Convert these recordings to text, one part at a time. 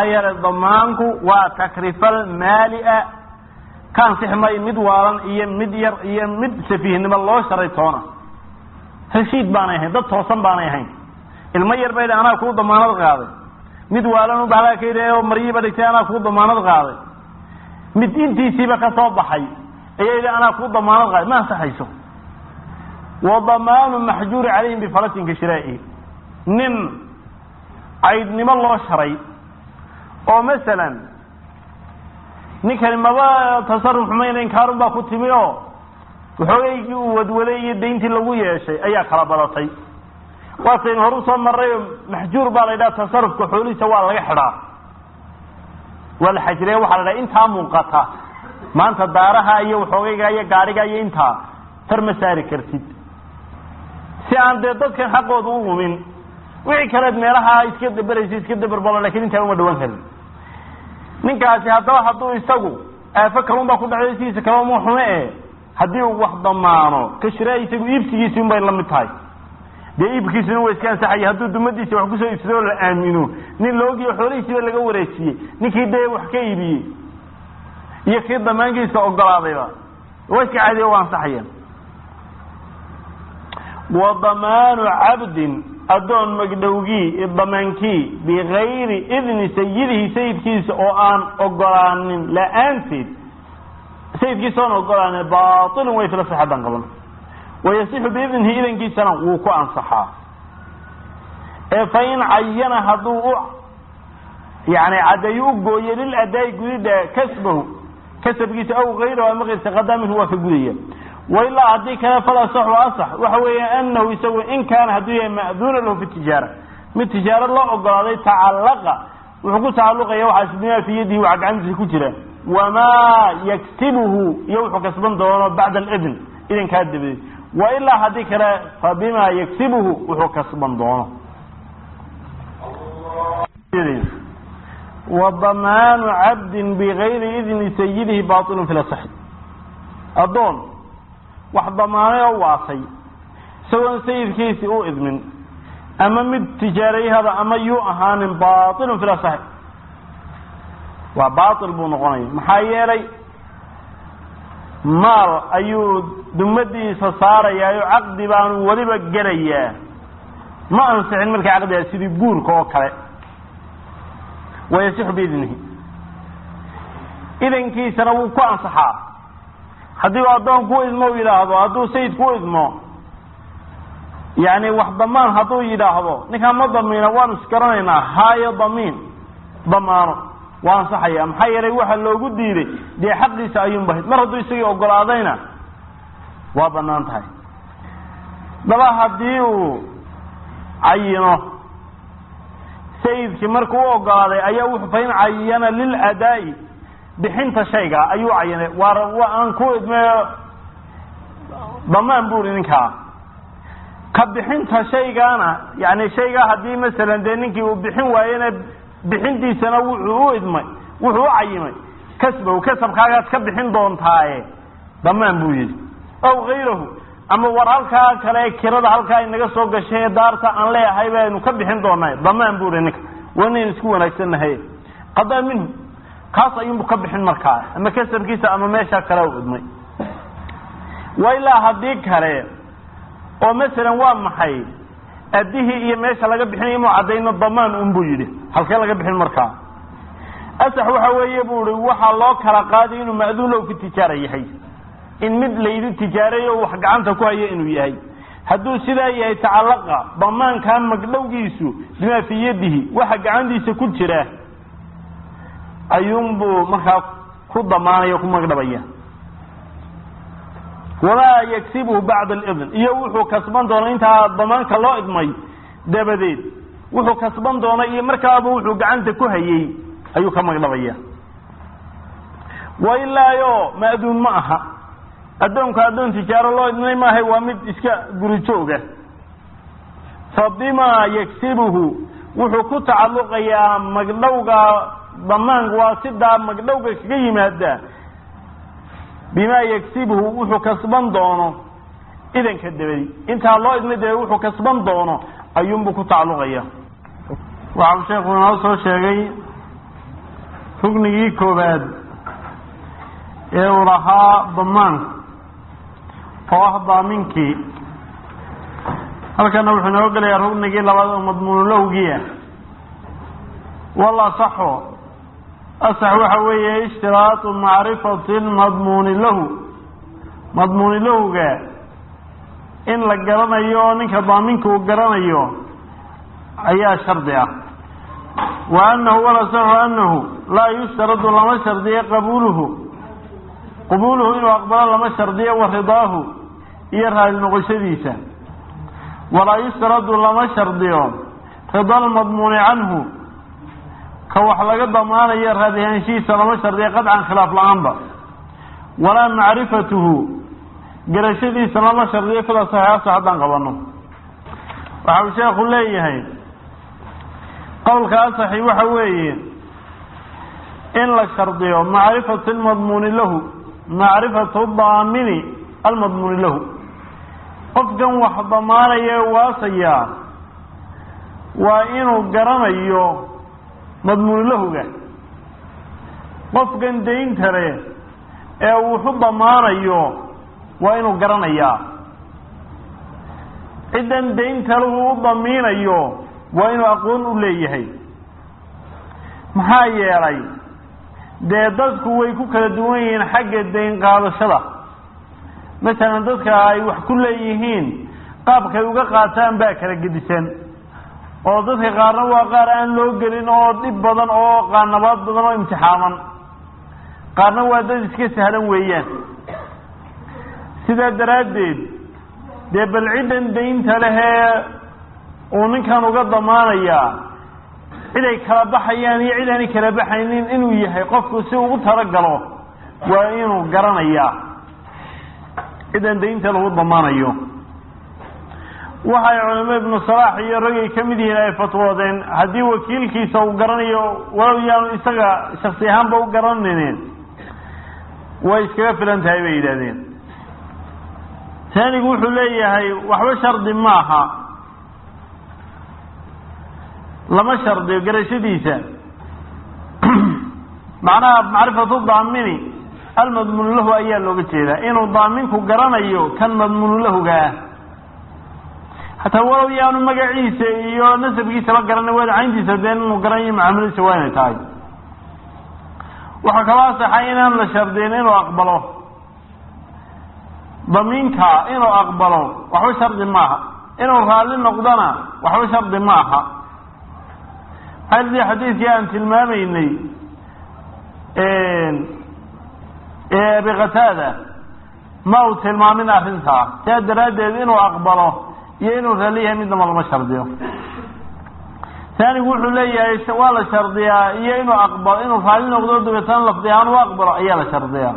maxaa yeelay damaanku waa takrifal maalia ka ansixi maayo mid waalan iyo mid yar iyo mid safiihnimo loo sharay toona heshiid baanay ahayn dad toosan baanay ahayn ilmo yar bay anaa kuu damaanad qaaday mid waalan bahalaa ka yidhi oo maryiiba dhigtay anaa kuu damaanad qaaday mid intiisiiba ka soo baxay ayaa yidhi anaa kuu damaanad qaaday ma ansaxayso wa damaanu maxjuuri calayhim bifalatin ka shiraa'ihi nin caydnimo loo sharay oo masalan ninkani maba tasarruf xumayna inkaarun baa ku timi oo waxoogaygii uu wadwaday iyo dayntii lagu yeeshay ayaa kala badatay waataynu hor usoo marray maxjuur baa la yidhaha tasarufka xoolihiisa waa laga xidhaa waa la xajiraya waxaa la dhaha intaa muuqata maanta daaraha iyo waxoogayga iyo gaadhiga iyo intaa tar ma saari kartid si aan dee dadkan xaqooda u lumin wixii kaleed meelaha iska daberaysa iska daberbalo lakin intaa uma dhawan karin ninkaasi haddaba hadduu isagu aafo kalun baa ku dhacday sidiisa kale uma xume e haddii uu wax damaano ka shiraa isagu iibsigiisi un bay la mid tahay dee iibkiisuna waa iska ansaxaya hadduu dumadiisa wax kusoo iibsado la aamino nin loogiyo xoolihiisiiba laga wareejiyey ninkii dee wax ka iibiyey iyo kii damaankiisa ogolaadayba waa iska caadiya waa ansaxayaan wa damaanu cabdin addoon magdhowgii damaankii bigayri idni sayidihi sayidkiisa oo aan ogolaanin la-aanteed sayidkiisa oon ogolaanin baailun way fila saxadan qaban wayasixu biidnihi idankiisana wuu ku ansaxaa ee fa in cayana hadduu u yani caddeeyo u gooyo liladaa'i gudidha kasbahu kasabkiisa aw gayrahu ama kayrsa qadaa minhu waa ka gudaya wailaa haddii kale falasaxu asax waxa weeya anahu isagu in kaana hadduu yahay ma'duuna lahu fi tijaara mid tijaaro loo ogolaaday tacallaqa wuxuu ku tacalluqaya waxaas bimaa fii yadihi waxa gacantiisa ku jira wamaa yaktibuhu iyo wuxuu kasban doono bacda alidn idinkaa dabadeed wailaa haddii kale fa bima yaktibuhu wuxuu kasban doono wa damaanu cabdin bigayri idni sayidihi bailun fi lasaxi addoon wax damaanay oo waasay isagoon sayidkiisii u idmin ama mid tijaarayahada ama yuu ahaanin bailun fi lasaxi waa bail buu noqonaya maxaa yeelay maal ayuu dumadiisa saarayaa oo caqdi baanu weliba gelayaa ma ansixin markaa caqdigaa sidii guurka oo kale wayasixu biidnihi idankiisana wuu ku ansaxaa haddii uu addoon ku idmo u yidhaahdo hadduu sayid ku idmo yani wax damaan hadduu yidhaahdo ninkaan ma damiina waanu isgaranaynaa haayo damiin damaano waa ansaxaya maxaa yeelay waxa loogu diiday dee xaqiisa ayuun bahid mar hadduu isagii ogolaadayna waa banaan tahay daba haddii uu cayino sayidkii markuu u ogolaaday ayaa wuxuu fain cayana liladaa'i bixinta shayga ayuu cayinay waa aan ku idme damaan buri ninkaa ka bixinta shaygaana yani shaygaa haddii masalan dee ninkii uu bixin waayena bixintiisana wuxuu u idmay wuxuu u cayimay kasbahu kasabkaagaad ka bixin doontaaye damaan buu yidhi aw gayrahu ama war halkaa kale kirada halkaa inaga soo gashay daarta aan leeyahay baynu ka bixin doonay damaan buu ihi ninka waa inaynu isku wanaagsannahay qadaa minhu kaas ayuunbu ka bixin markaa ama kasabkiisa ama meesha kale u idmay wa ilaa haddii kale oo masalan waa maxay addihii iyo meesha laga bixinaya inuu caddayno damaan un buu yidhi halkee laga bixin markaa asax waxa weeye bu i waxaa loo kala qaaday inuu ma'duun low fi tijaara yahay in mid laydi tijaareeyo wax gacanta ku hayo inuu yahay hadduu sidaa yahay tacallaqa damaankaa magdhowgiisu bimaa fii yadihi waxa gacantiisa ku jira ayuunbuu markaa ku damaanaya ku magdhabaya wamaa yaksibuhu bacda alidn iyo wuxuu kasban doona intaa damaanka loo idmay dabadeed wuxuu kasban doona iyo markaaba wuxuu gacanta ku hayey ayuu ka magdhabaya wa ilaayo ma'duun ma aha addoonka addoon tijaaro loo idmay maahay waa mid iska guri jooga fa bimaa yaksibuhu wuxuu ku tacalluqayaa magdhowga damaanka waa sidaa magdhowga kaga yimaada bimaa yaksibuhu wuxuu kasban doono idanka dabadi intaa loo idmay dabe wuxuu kasban doono ayuunbuu ku tacalluqaya waxau sheekhu inoo soo sheegay ruknigii koowaad ee uu lahaa damaanku oo ah daaminkii halkana wuxuu inoo gelayaa ruknigii labaad oo madmuunulowgiia wal asaxo asax waxa weeye ishtiraatu macrifati lmadmuuni lahu madmuuni lahowga in la garanayo oo ninka daaminka uu garanayo ayaa shardi ah wa anahu walasaxu anahu laa yushtaradu lama shardiyo qabuuluhu qabuuluhu inuu aqbalo lama shardiyo wa ridaahu iyo raali noqoshadiisa walaa yushtaradu lama shardiyo rida lmadmuuni canhu ka wax laga damaanayo raadihaanshihiisa lama shardiyo qadcan khilaaf la-aanba walaa macrifatuhu garashadiisa lama shardiyo fida saxiixasa haddaan qabano waxa uu sheekhu leeyahay qowlka asaxi waxa weeye in la shardiyo macrifatu lmadmuuni lahu macrifatu daamini almadmuuni lahu qofkan wax damaanaya ee waasayaa waa inuu garanayo madmuuni lahuga qofkan daynta leh ee wuxu damaanayo waa inuu garanayaa ciddan daynta lahu u damiinayo waa inuu aqoon u leeyahay maxaa yeelay dee dadku way ku kala duwan yihiin xagga dayn qaadashada masalan dadka ay wax ku leeyihiin qaabkay uga qaataan baa kala gedisan oo dadka qaarna waa qaar aan loo gelin oo dhib badan oo qaanabaad badan oo imtixaaman qaarna waa dad iska sahlan weeyaan sidaa daraaddeed dee bal ciddan daynta lehee uu ninkan uga damaanayaa cid ay kala baxayaan iyo cid aanay kala baxaynin inuu yahay qofku si ugu talagalo waa inuu garanayaa ciddan daynta lagu damaanayo waxay culamo ibnu salaax iyo ragay ka mid yihiin ay fatwoodeen haddii wakiilkiisa uu garanayo walow yaanu isaga shaksi ahaanba u garanaynin way iskaga filan tahay bay yidhahdeen taanigu wuxuu leeyahay waxba shardi maaha lama shardiyo garashadiisa macnaha macrifatu daamini almadmuunu lahu ayaa looga jeedaa inuu daaminku garanayo kan madmuunu lahuga ah hataa walow yaanu magaciisa iyo nasabkiisaba garanay wadacayntiisa dee inuu garanayo macaamiladiisa waa inay tahay waxaa kaloo asaxay inaan la shardiyin inuu aqbalo damiinka inuu aqbalo waxba shardi maaha inuu raalli noqdona waxba shardi maaha maxaa xadiidkii aan tilmaamaynay ee abi qataada ma uu tilmaamin arrintaa saa daraaddeed inuu aqbalo iyo inuu raalli yahay midnaba lama shardiyo taanigu wuxuu leeyahay waa la shardiyaa iyo inuu aqbalo inuu raalli noqdo dabeetana lafdi ahaan u aqbalo ayaa la shardiyaa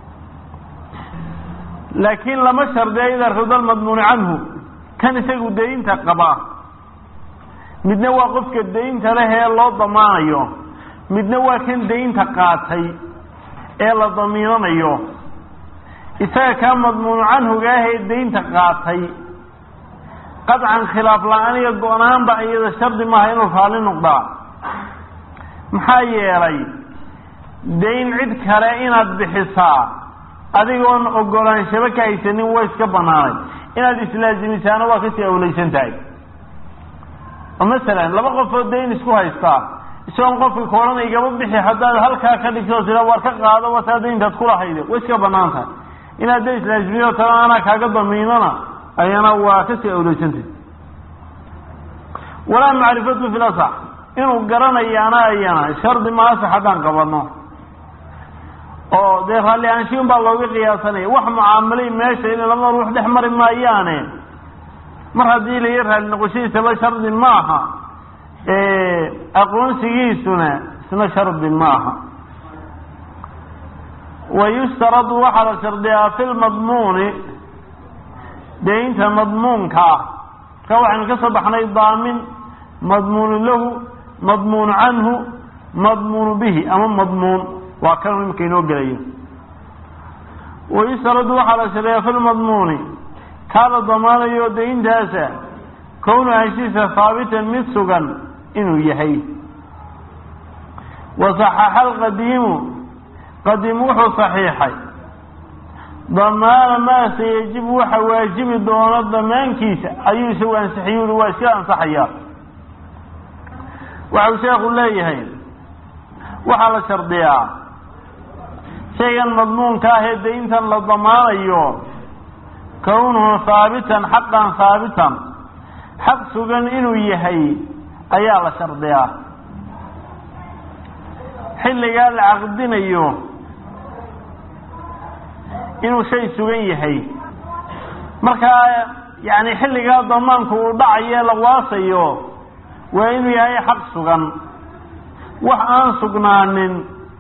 laakiin lama shardiya ida rida lmadmuuni canhu kan isagu daynta qaba midna waa qofka daynta leh ee loo damaanayo midna waa kan daynta qaatay ee la damiinanayo isaga kaa madmuunu canhuga ah ee daynta qaatay qadcan khilaaf la-aan iyo go-naanba iyada shardi maaha inuu raalli noqdaa maxaa yeelay dayn cid kale inaad bixisaa adigoon ogolaanshaba ka haysanin waa iska banaanay inaad islaazimisaana waa kasii awlaysan tahay oo masalan laba qofoo dayn isku haystaa isagoon qofka koodhana igaba bixi haddaad halkaa ka dhigto sida war ka qaado wataa dayntaad kulahayde way iska banaan tahay inaad da islaazimiyo tala anaa kaaga damiinana ayana waa kasii awlaysantahay walaa macrifatu fi lasax inuu garanayaana ayana shardi ma asax haddaan qabano oo dee raalli aanshiin baa looga qiyaasanaya wax mucaamalay meesha in laba ruux dhex mari maayaane mar haddii laga raalli noqoshadiisaba shardi maaha aqoonsigiisuna isna shardi maaha wa yushtaradu waxaa la shardiyaa fi lmadmuuni daynta madmuunka ah marka waxaynu ka soo baxnay daamin madmuunu lahu madmuunu canhu madmuunu bihi ama madmuun waa kan imika inoo gelayo wayustaradu waxaa la shardiyaa fi lmadmuuni kaa la damaanayo dayntaasa kownu anshiisa haabitan mid sugan inuu yahay wasaxaxa alqadiimu qadiim wuxuu saxiixay damaana maa sayajibu waxa waajibi doono damaankiisa ayuu isagu ansixiy ui waa iska ansaxayaa waxau sheekhu leeyahay waxaa la shardiyaa shaygan madmuunka ah ee dayntan la damaanayo kownuhu haabitan xaqan haabitan xaq sugan inuu yahay ayaa la shardiyaa xilligaa la caqdinayo inuu shay sugan yahay markaa yani xilligaa damaanku uu dhacayo la waasayo waa inuu yahay xaq sugan wax aan sugnaanin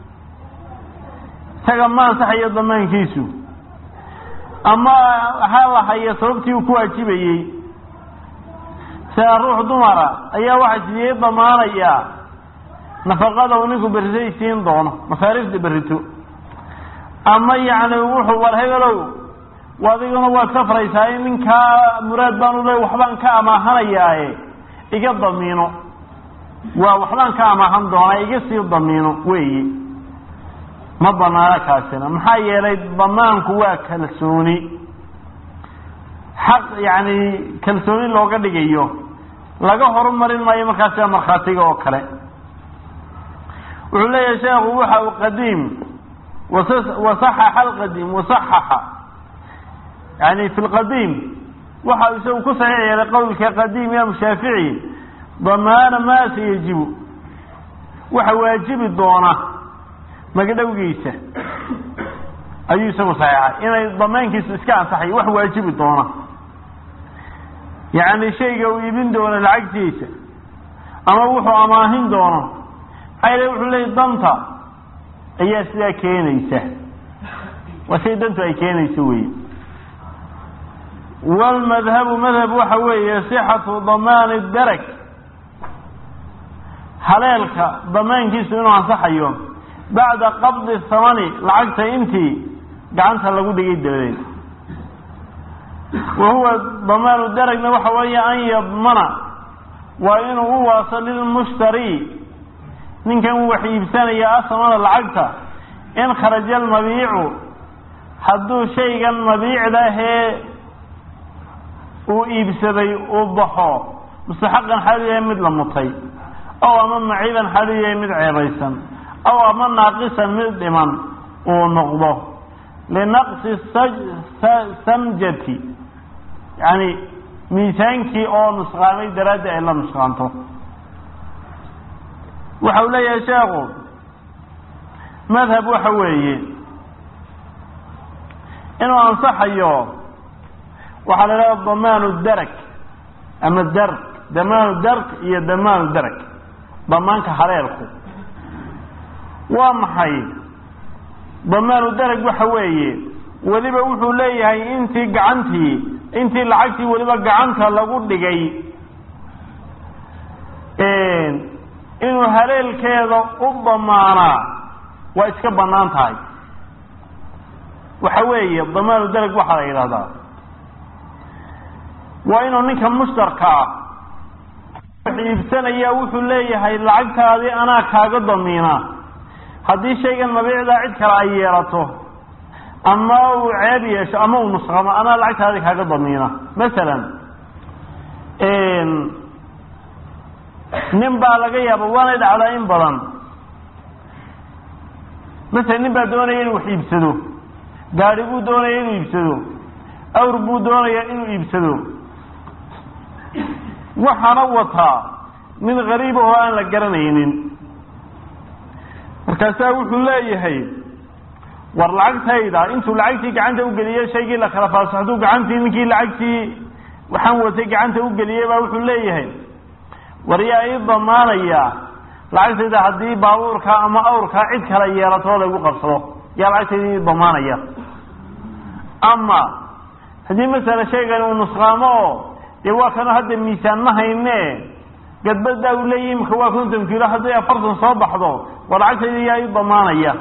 isaga ma ansaxayo damaankiisu ama ha la hayo sababtii uu ku waajibayey sida ruux dumara ayaa waxaa sidiyey damaanayaa nafaqada uu ninku berritay siin doono masaariifta berrito ama yacni wuxuu war hebelow adiguna waad safraysaa in ninkaa muraad baan u le waxbaan ka amaahanayaaye iga damiino waa waxbaan ka amaahan doonaa iga sii damiino weeye ma banaano kaasina maxaa yeelay damaanku waa kalsooni xaq yani kalsooni looga dhigayo laga horumarin maayo markaa sida markhaatiga oo kale wuxuu leeyahay sheekhu waxa uu qadiim wasaxaxa alqadiim wasaxaxa yani fi lqadiim waxa uu isagu ku saxiix yeelay qowlka qadiim imaam shaafici damaana maa sayajibu waxa waajibi doona magdhowgiisa ayuu isagu saxiixay inay damaankiisu iska ansaxay wax waajibi doona yacni shayga uu iibin doono lacagtiisa ama wuxuu amaahin doono maxaa wuxuu leeyay danta ayaa sidaa keenaysa waa shay dantu ay keenayso wey wlmadhabu madhab waxa weeye sixatu damaani darag haleelka damaankiisu inuu ansaxayo bacda qabdi thamani lacagta intii gacanta lagu dhigay dabadeed wa huwa damaanu daragna waxa weeye an yadmana waa inuu u waaso lilmushtari ninkan wax iibsanaya asamana lacagta in kharaja almabiicu hadduu shaygan mabiicdahee uu iibsaday uu baxo mustaxaqan xaalu yahay mid la mutay ow ama maciiban xaalu yahay mid ceebaysan ow ama naaqisan mid dhiman uu noqdo linaqsi samjati yani miisaankii oo nusqaamay daraaddi ay la nusqaanto waxa uu leeyahay sheekhu madhab waxa weeye inuu ansaxayo waxaa la idhaha damaanu darag ama darg damaanu darg iyo damaanu darag damaanka haleelku waa maxay damaanu darag waxa weeye weliba wuxuu leeyahay intii gacantii intii lacagtii weliba gacanta lagu dhigay inuu haleelkeeda u damaanaa waa iska banaan tahay waxa weeye damaanu darag waxaa la yidhahdaa waa inuu ninka mushtarka ah wax iibsanaya wuxuu leeyahay lacagtaadii anaa kaaga damiina haddii shaygan mabiicdaa cid kale ay yeelato ama uu ceeb yeesho ama uu nusqamo anaa lacagtaadii kaaga damiina masalan nin baa laga yaaba waanay dhacdaa in badan masalan nin baa doonaya inuu wax iibsado gaari buu doonaya inuu iibsado awr buu doonaya inuu iibsado waxaana wataa mid gariib oo aan la garanaynin markaasaa wuxuu leeyahay war lacagtayda intuu lacagtii gacanta ugeliye shaygii la kala faasaxduu gacantii ninkii lacagtii waxaan watay gacanta ugeliyey baa wuxuu leeyahay war yaa ii damaanaya lacagtayda haddii baabuurka ama awrkaa cid kala yeelato laygu qabsado yaa lacagtayda ii damaanaya ama haddii masala shaygani uu nusqaamo oo dee waa kanu hadda miisaan ma hayne gadbadaa uu leeyahy imika waa konton kilo hadday afartan soo baxdo war lacagtayda yaa ii damaanaya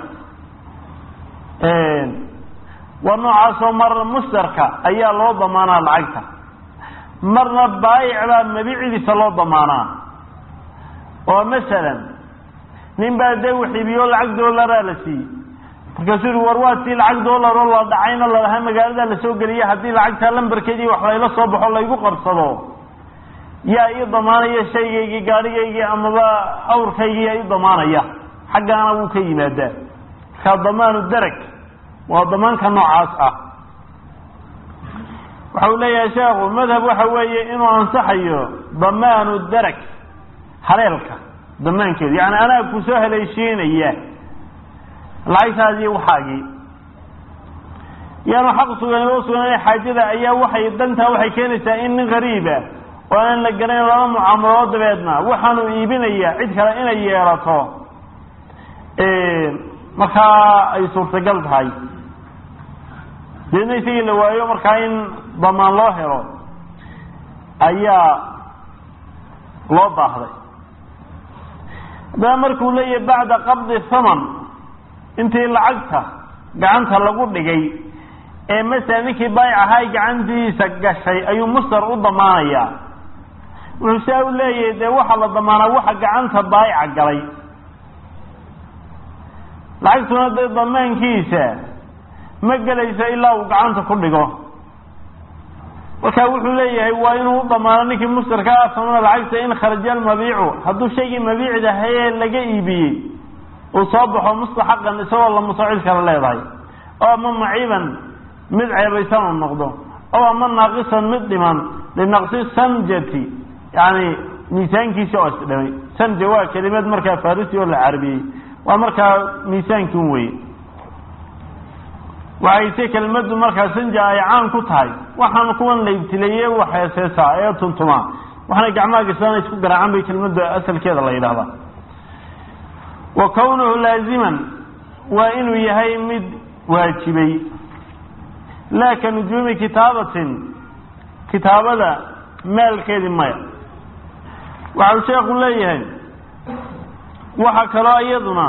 waa noocaasoo mar mushtarka ayaa loo damaanaa lacagta marna baayic baa mabicidiisa loo damaanaa oo masalan nin baa dee wixiibiyo lacag doolaraa la siiyey markaasuu yihi war waa tii lacag doolar oo la dhacayna lalahaa magaaladaa lasoo geliya haddii lacagtaa lambarkeedii wax layla soo baxo laygu qarsado yaa ii damaanaya shaygaygii gaadhigaygii amaba awrkaygii yaa ii damaanaya xaggaana wuu ka yimaadaa markaa damaanu darag waa damaanka noocaas ah waxa uu leeyahay sheekhu madhab waxa weeye inuu ansaxayo damaanu darag haleelka damaankeedu yani anaa ku soo haleeshiinaya lacagtaadii waxaagii yaanu xaq sugan loo sugan xaajada ayaa waxay dantaa waxay keenaysaa in nin gariiba oo aan la garanayn laba mucaamalood dabeedna waxaanu iibinayaa cid kale inay yeelato markaa ay suurtagal tahay deedna isagii la waayo markaa in damaan loo helo ayaa loo baahday haddaba markuu leeyahay bacda qabdi thaman intii lacagta gacanta lagu dhigay ee masala ninkii baayic ahaa gacantiisa gashay ayuu mustar u damaanayaa wuxuu saa u leeyahay dee waxaa la damaanaa waxa gacanta baayica galay lacagtuna dee damaankiisa ma gelayso ilaa uu gacanta ku dhigo marka wuxuu leeyahay waa inuu u damaano ninkii mustarka ah samana lacagta in kharaja almabiicu hadduu shaygii mabiicda hayee laga iibiyey uu soo baxo mustaxaqan isagoo la musacil kala leedahay oo ama maciiban mid ceebaysan uu noqdo oo ama naaqisan mid dhiman linaqsi sanjati yani miisaankiisi oo isdhimay sanja waa kelimad markaa farisi oo la carabiyey waa markaa miisaankin weye waxay se kelmadu markaa sanja ay caan ku tahay waxaan kuwan la ibtileeye waxeeseesaa ee tuntumaa waxaana gacmaha gasana isku garaacaan bay kelmada asalkeeda la yidhahdaa wa kownuhu laaziman waa inuu yahay mid waajibay laa ka nujuumi kitaabatin kitaabada maalkeedii maya waxau sheekhu leeyahay waxa kaloo iyaduna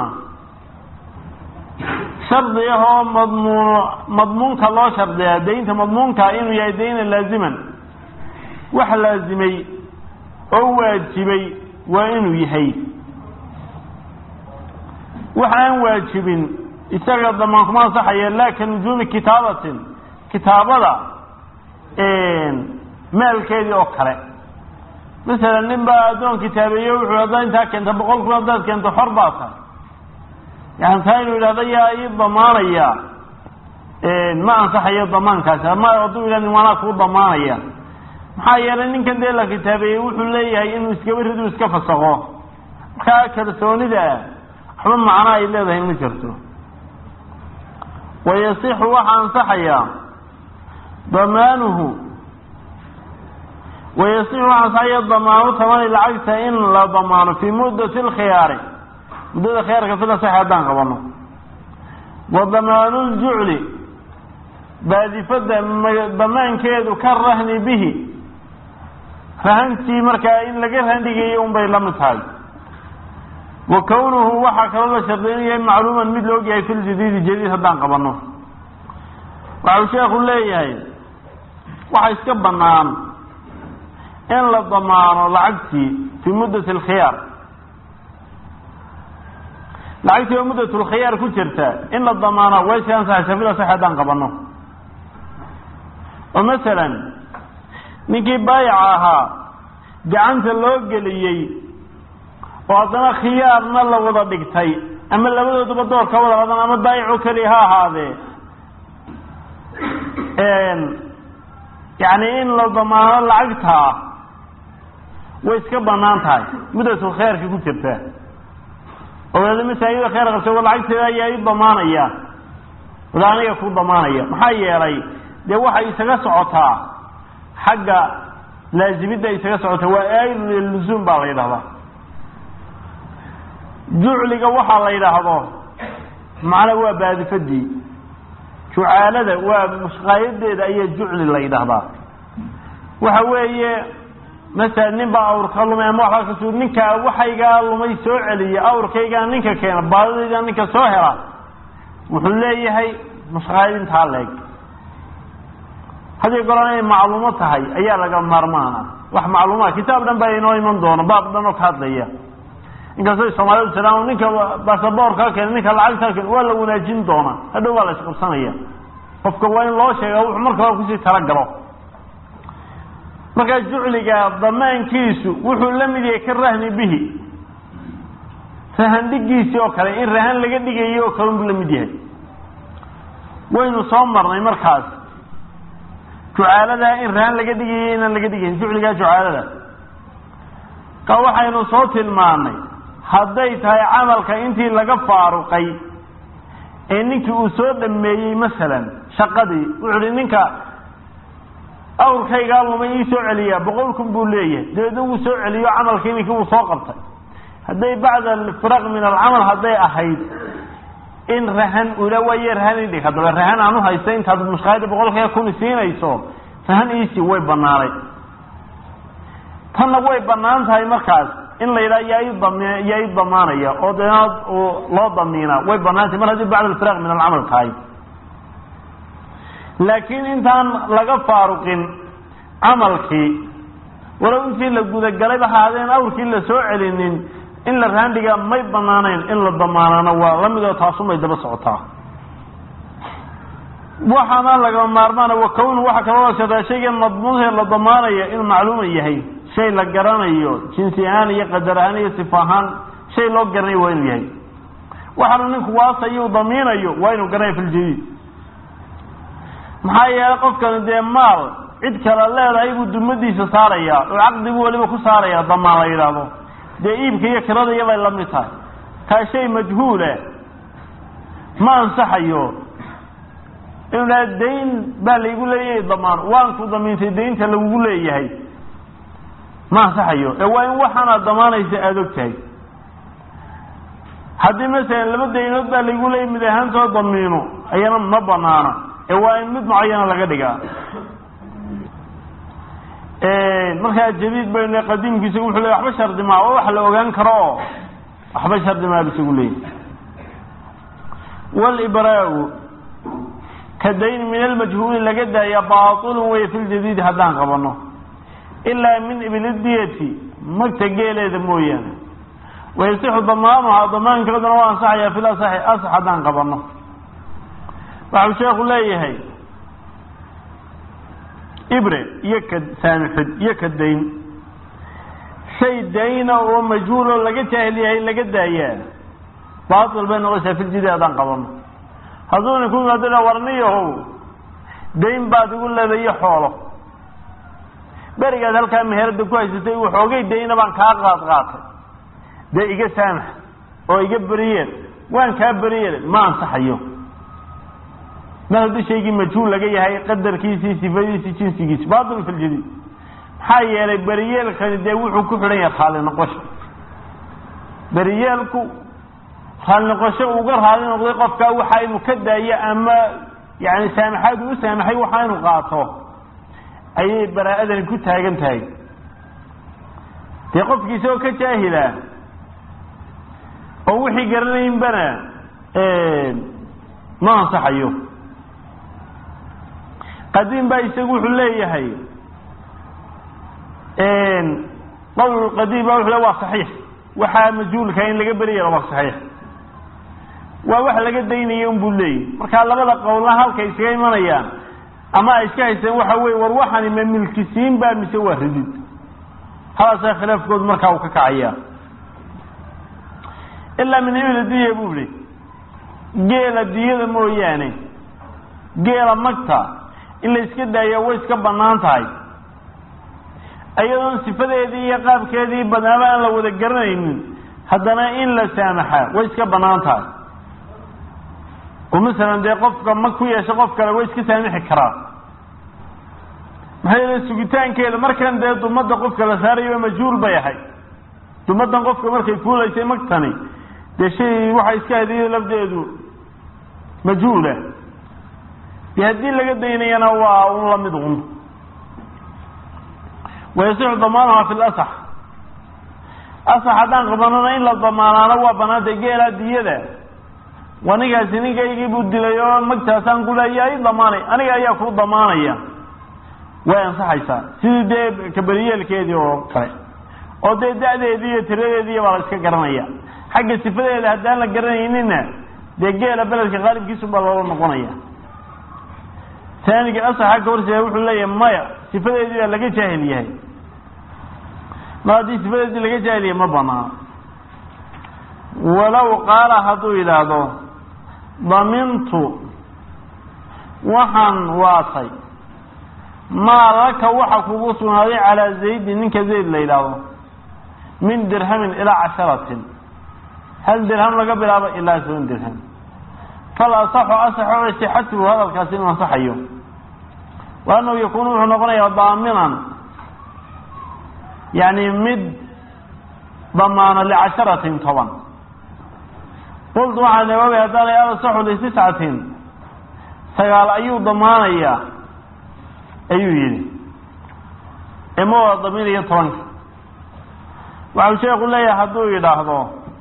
shardi ah oo madmuun madmuunka loo shardiyaa daynta madmuunkaa inuu yahay dayna laaziman wax laazimay oo waajibay waa inuu yahay wax aan waajibin isaga damaan kuma ansaxaya laa ka nujuumi kitaabatin kitaabada maalkeedii oo kale masalan nin baa addoon kitaabeeye wuxuu haddaa intaa keenta boqol kun haddaad keento xor baa tahay yani taa inuu yidhahdo yaa ii damaanaya ma ansaxayo damaankaasi ama hadduu yidhah waanaa kuu damaanaya maxaa yeelay ninkan dee la kitaabeeyey wuxuu leeyahay inuu iskaba ridu iska fasaqo markaa kalsoonida waxba macno ay leedahay ma jirto wayasixu waxaa ansaxayaa damaanuhu wayasixu waxaa ansaxaya damaanu tamani lacagta in la damaano fii muddati lkhiyaari muddada khiyaarka sida sax haddaan qabano wa damaanu ljucli baadifada damaankeedu ka rahni bihi rahantii markaa in laga rahandhigayo un bay la mid tahay wa kownuhu waxaa kaloo la sharday inuu yahay macluuman mid la ogyahay fi ljadiidi jadiid haddaan qabano waxau sheekhu leeyahay waxa iska bannaan in la damaano lacagtii fii muddati alkhiyaar lacagtii oo muddatulkhiyaar ku jirta in la damaano way si ansaxaysa fida sax haddaan qabano oo masalan ninkii baayaca ahaa gacanta loo geliyey oo haddana khiyaarna la wada dhigtay ama labadooduba door ka wada qadan ama baayico keliya ha ahaadee yani in la damaano lacagtaa way iska banaan tahay muddatul khayrka ku jirta oo wadaada masaajida khayr qabta wa lacagteeda ayaa i damaanaya wada aniga ku damaanaya maxaa yeelay dee waxay isaga socotaa xagga laazimidda isaga socotaa waa aayidu lilusuum baa la yidhahdaa jucliga waxaa la yidhaahdo macnaa waa baadifadii jucaalada waa mushqaayadeeda ayaa jucli la yidhaahdaa waxa weeye masalan nin baa awrka lumay ama waxbaa kasu ninkaa waxaygaa lumay soo celiya awrkaygaa ninka keena baadidaydaa ninka soo hela wuxuu leeyahay mushqaayadintaa leeg haddii goran inay macluumo tahay ayaa laga maarmaana wax macluumaa kitaab dhan baa inoo iman doono baab dhan oo ka hadlaya inkastay soomaalidu tidaan ninka basaboorkaa keena ninka lacagtaa keena waa la wanaajin doonaa hadhow waa la isqabsanaya qofka waa in loo sheega wuxuu marka hore kusii talagalo markaa jucliga damaankiisu wuxuu la mid yahay ka rahni bihi rahan dhigiisii oo kale in rahan laga dhigayo oo kale unbuu la mid yahay waynu soo marnay markaas jucaaladaa in rahan laga dhigayo inaan laga dhigayn jucligaa jucaalada ka waxaynu soo tilmaanay hadday tahay camalka intii laga faaruqay ee ninkii uu soo dhameeyey masalan shaqadii wuxu uhi ninka awrkaygaa lumay ii soo celiyaa boqol kun buu leeyahay dabeedna wuu soo celiyo camalkii ninkii wuu soo qabtay hadday bacda alfiraq min alcamal hadday ahayd in rahan ula waaye rahan idhig haddaba rahan aan uhaysta intaad mushkaayada boqolkiiba kun siinayso rahan iisii way banaanay tanna way banaan tahay markaas in la yidhaha yaa i dam yaa i damaanaya oo denaad loo damiinaa way banaan tahay mar haddii bacda alfiraq min alcamal tahay laakiin intaan laga faaruqin camalkii walow intii la gudagalay haadeen awrkii la soo celinin in la raandhiga may banaanayn in la damaanana waa la midoo taasumay daba socotaa waxaana lagama maarmaana wa kownu waxa kaloo sheetaa shaygan madmuunhe la damaanaya inuu macluuma yahay shay la garanayo jinsi ahaan iyo qadar ahaan iyo sifa ahaan shay loo garanayo waa inuu yahay waxaanu ninku waasayu damiinayo waa inuu garanaya filjadiid maxaa yeelay qofkani dee maal cid kale leedahay buu dumadiisa saaraya oo caqdigu weliba ku saaraya damaan la yidhaahdo dee iibka iyo kirada bay la mid tahay taa shay majhuula ma ansaxayo inuu dhaha dayn baa laygu leeyahay damaan waan ku damiintay daynta lagugu leeyahay ma ansaxayo ee waa in waxaanaad damaanaysa aada og tahay haddii masalan laba daynood baa laygu leeyahy mid ahaantoo damiino ayana ma banaana ee waa in mid mucayana laga dhigaa markaa jadiid baynu qadiimku isagu wuxuu leey waxba shardi maa oo wax la ogaan karo oo waxba shardi maa isagu leeyay walibraau ka dayn min almajhuuli laga daaya baailun wey fi ljadiidi haddaan qabano ilaa min iblidiyati magta geeleeda mooyaane wayasixu damaanuha damaankeeduna waa ansaxaya fil asaxi asax haddaan qabano waxau sheekhu leeyahay ibre iyo ka saamixid iyo ka dayn shay dayna oo majhuuloo laga jaahil yahay laga daayaa baatil bay noqoysaa filjidi haddaan qabano hadduu ninku yimaado warniyahow dayn baad igu leedayo xoolo berigaad halkaa meherada ku haysatay waxoogay dayna baan kaa qaad qaatay dee iga saamax oo iga beriyeel waan kaa beriyeel ma ansaxayo mar haddii shaygii majhuul laga yahay qadarkiisii sifadiisii jinsigiisi baatil fi ljadiid maxaa yeelay beriyeelkani dee wuxuu ku xidhan yahay raali noqosho beriyeelku raali noqosho uga raali noqday qofkaa waxa inuu ka daayo ama yani saamaxaad uu saamaxay waxa inuu qaato ayay baraa-adani ku taagan tahay dee qofkii isagoo ka jaahila oo wixii garanaynbana ma ansaxayo qadiim baa isagu wuxuu leeyahay qowl qadiim baa wuxuu le waa saxiix waxaa majhuulka in laga beriya waa saxiix waa wax laga daynaya unbuu leeyahy markaa labada qowlna halkay iskaga imanayaan ama ay iska haysteen waxa weye war waxani ma milkisiin baa mise waa ridid halaasaa khilaafkoodu markaa uu ka kacaya ilaa min ibla diya buu ihi geela diyada mooyaane geela magta in la iska daaya way iska banaan tahay iyadoon sifadeedii iyo qaabkeedii badnaaba aan la wada garanaynin haddana in la saamaxaa way iska banaan tahay oo masalan dee qofka mag ku yeesha qof kale way iska saamixi karaa maxaa yeele sugitaankeeda markan dee dumada qofka la saarayo majhuul bay ahay dumadan qofka markay kuulaysay magtani dee shay waxay iska hadiyo lafdeedu majhuula dee haddii laga daynayana waa un lamid un wayasixu damaanaha fi lasax asax haddaan qabanana in la damaanaano waa banaantay geelaa diyada waa ninkaasi ninkaygii buu dilay oo magtaasaan ku leeya i damaanay aniga ayaa kuu damaanaya way ansaxaysaa sidii dee kaberiyeelkeedii oo kale oo dee da-deedii iyo tiradeediiy baa la iska garanaya xagga sifadeeda haddaan la garanaynina dee geela beledka qaalibkiisu baa loola noqonaya taaniga asaxa ka horseeda wuxuu leeyahay maya sifadeedii baa laga jaahil yahay mar haddii sifadeedii laga jaahil yahay ma banaano walow qaala hadduu yidhaahdo damintu waxaan waatay maa laka waxa kugu sugnaaday calaa zaydin ninka zayd la yidhaahdo min dirhamin ilaa casharatin hal dirham laga bilaabo ilaa toban dirham fal asaxu asaxo sixatuhu hadalkaasi inuu ansaxayo wa annahu yakuunu wuxuu noqonayaa daaminan yani mid damaano licasharatin toban qultu waxaa nawawi haddaan la asaxu litiscatin sagaal ayuu damaanayaa ayuu yidhi ima waa damiinayo tobanka waxau sheeku leeyahay hadduu yidhaahdo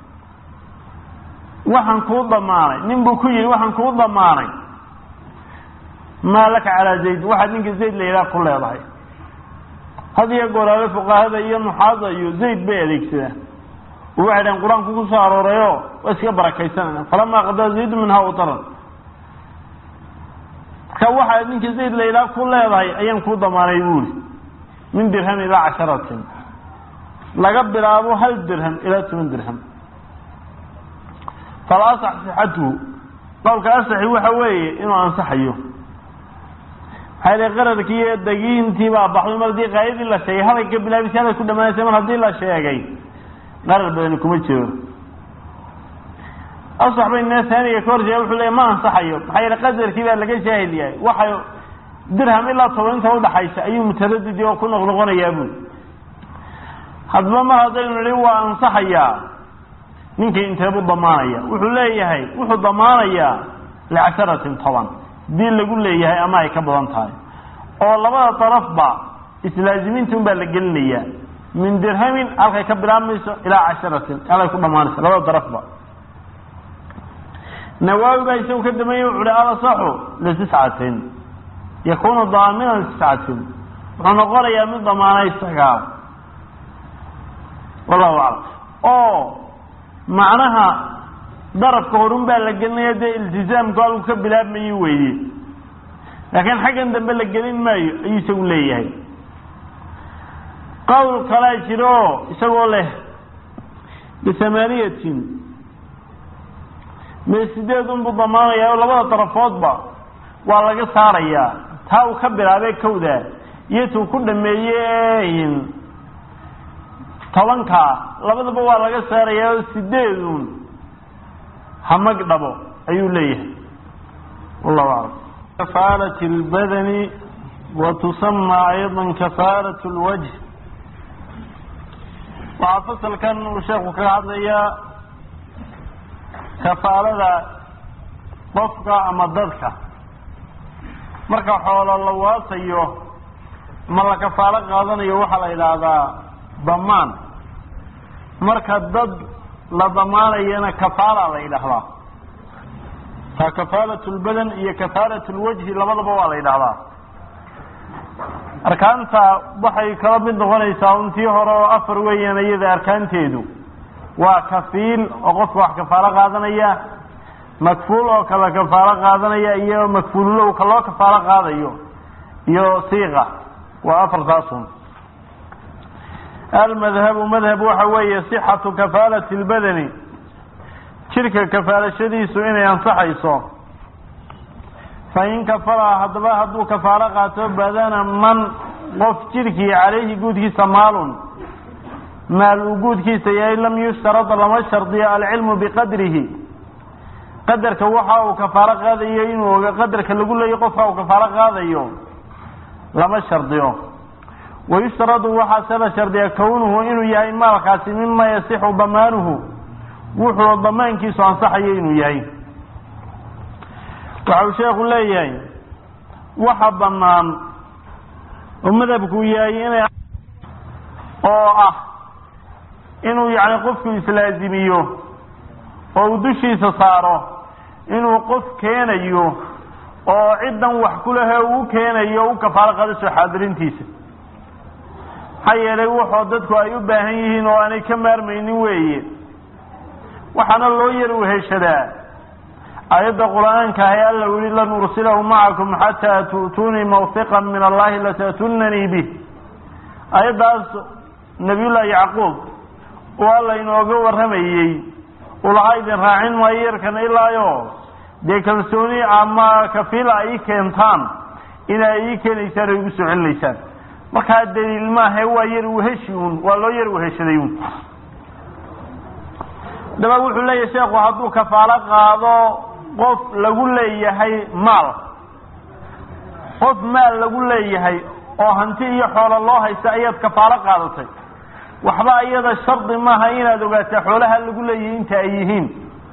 waxaan kuu damaanay nin buu ku yidhi waxaan kuu damaanay maa laka calaa zayd waxaad ninka zayd la yidhaha ku leedahay had iyo goolaale fuqahada iyo nuxaada iyo zayd bay adeegsadaan oo waxay dhahen qur-aanku ku soo aroorayo waa iska barakaysanayna falamaa qadaa zaydu minhaa utaran marka waxaad ninka zayd la yidhaha ku leedahay ayaan kuu damaanay buuri min dirham ilaa casharatin laga bilaabo hal dirham ilaa toban dirham fala asax sixatuhu qowlka asaxi waxa weeye inuu ansaxayo maxaa yidhi qaradkii iyo dagiintii baa baxday mar haddii qaayadii la sheegay halay ka bilaabisay halay ku dhamaanaysa mar haddii la sheegay qarar badani kuma jiro asax bay nee taaniga ka horjeeda wuxuu leeya ma ansaxayo maxaa yidhi qadarkii baa laga jaahil yahay waxay dirham ilaa toban inta udhaxaysa ayuu mutaradidi oo ku noqnoqonayaa buuli haddaba mar haddaynu nihi waa ansaxayaa ninkii inteebuu damaanaya wuxuu leeyahay wuxuu damaanayaa licasharatin toban dii lagu leeyahay ama ay ka badan tahay oo labada darafba islaazimiinta un baa la gelinayaa min dirhamin halkay ka bilaabmayso ilaa casharatin halay ku dhamaanayso labada darafba nawaawi baa isagu ka dambeeyey wuxu uhi alasaxu litiscatin yakunu daaminan litiscatin wuxuu noqonayaa mid damaanay sagaal wallahu aclam oo macnaha darafka horun baa la gelinaya dee iltizaamku halku ka bilaabmayo weeye laakiin xaggan dambe la gelin maayo ayuu isagu leeyahay qowl kalaa jiro oo isagoo leh bisamaniyatin mee sideed unbuu damaanaya oo labada darafoodba waa laga saarayaa taa uu ka bilaabay kowda iyo tuu ku dhameeye tobankaa labadaba waa laga saarayaa oo sideedun hamag dhabo ayuu leeyahay wallahu aclam kafaalat اlbadani wa tusama ayضa kafaalat اlwajh waxaa fasalkan uu sheeku kaga hadlayaa kafaalada qofka ama dadka marka xoolo la waasayo ma la kafaalo qaadanayo waxaa la yidhaahdaa damaan marka dad la damaanayana kafaala la yidhaahdaa taa kafaalat lbadan iyo kafaalat lwajhi labadaba waa la yidhaahdaa arkaanta waxay kala mid noqonaysaa untii hore oo afar weeyaan iyada arkaanteedu waa kafiil oo qofka wax kafaalo qaadanaya makfuul oo kala kafaalo qaadanaya iyo makfuululow ka loo kafaalo qaadayo iyo siiqa waa afartaasun almadhabu madhab waxa weeye sixatu kafaalati lbadani jidhka kafaalashadiisu inay ansaxayso fain kafala haddaba hadduu kafaalo qaato badana man qof jidhkii calayhi guudkiisa maalun maal uu guudkiisa yahay lam yushtarad lama shardiyo alcilmu biqadrihi qadarka waxa uu kafaalo qaadayo inuu oga qadarka lagu leeyo qofka uu kafaalo qaadayo lama shardiyo wayushtaradu waxaase la shardiya kownuhu inuu yahay maalkaasi mima yasixu damaanuhu wuxuu damaankiisu ansaxayo inuu yahay waxa uu sheekhu leeyahay waxa banaan oo madhabku yahay inay oo ah inuu yani qofku islaazimiyo oo uu dushiisa saaro inuu qof keenayo oo ciddan wax ku lehe uu keenayo u kafaalo qaadasoo xaadirintiisa maxaa yeelay wuxuu dadku ay u baahan yihiin oo aanay ka maarmaynin weeye waxaana loo yar weheshadaa aayadda qur-aanka ahe alla u yihi lan ursilahu macakum xataa tu'tuunii mawfiqan min allahi lata'tunanii bih aayaddaas nabiyullaahi yacquub oo alla inooga warramayey ulaha idin raacin maayo yarkan ilaayo dee kalsooni ama kafiila ay ii keentaan inay ii keenaysaan oo igu soo celinaysaan markaa daliil maahe waa yar weheshi un waa loo yar weheshaday un daba wuxuu leeyahay sheekhu hadduu kafaalo qaado qof lagu leeyahay maal qof maal lagu leeyahay oo hanti iyo xoolo loo haysta ayaad kafaalo qaadatay waxba iyada shardi maaha inaad ogaataa xoolaha lagu leeyahay inta ay yihiin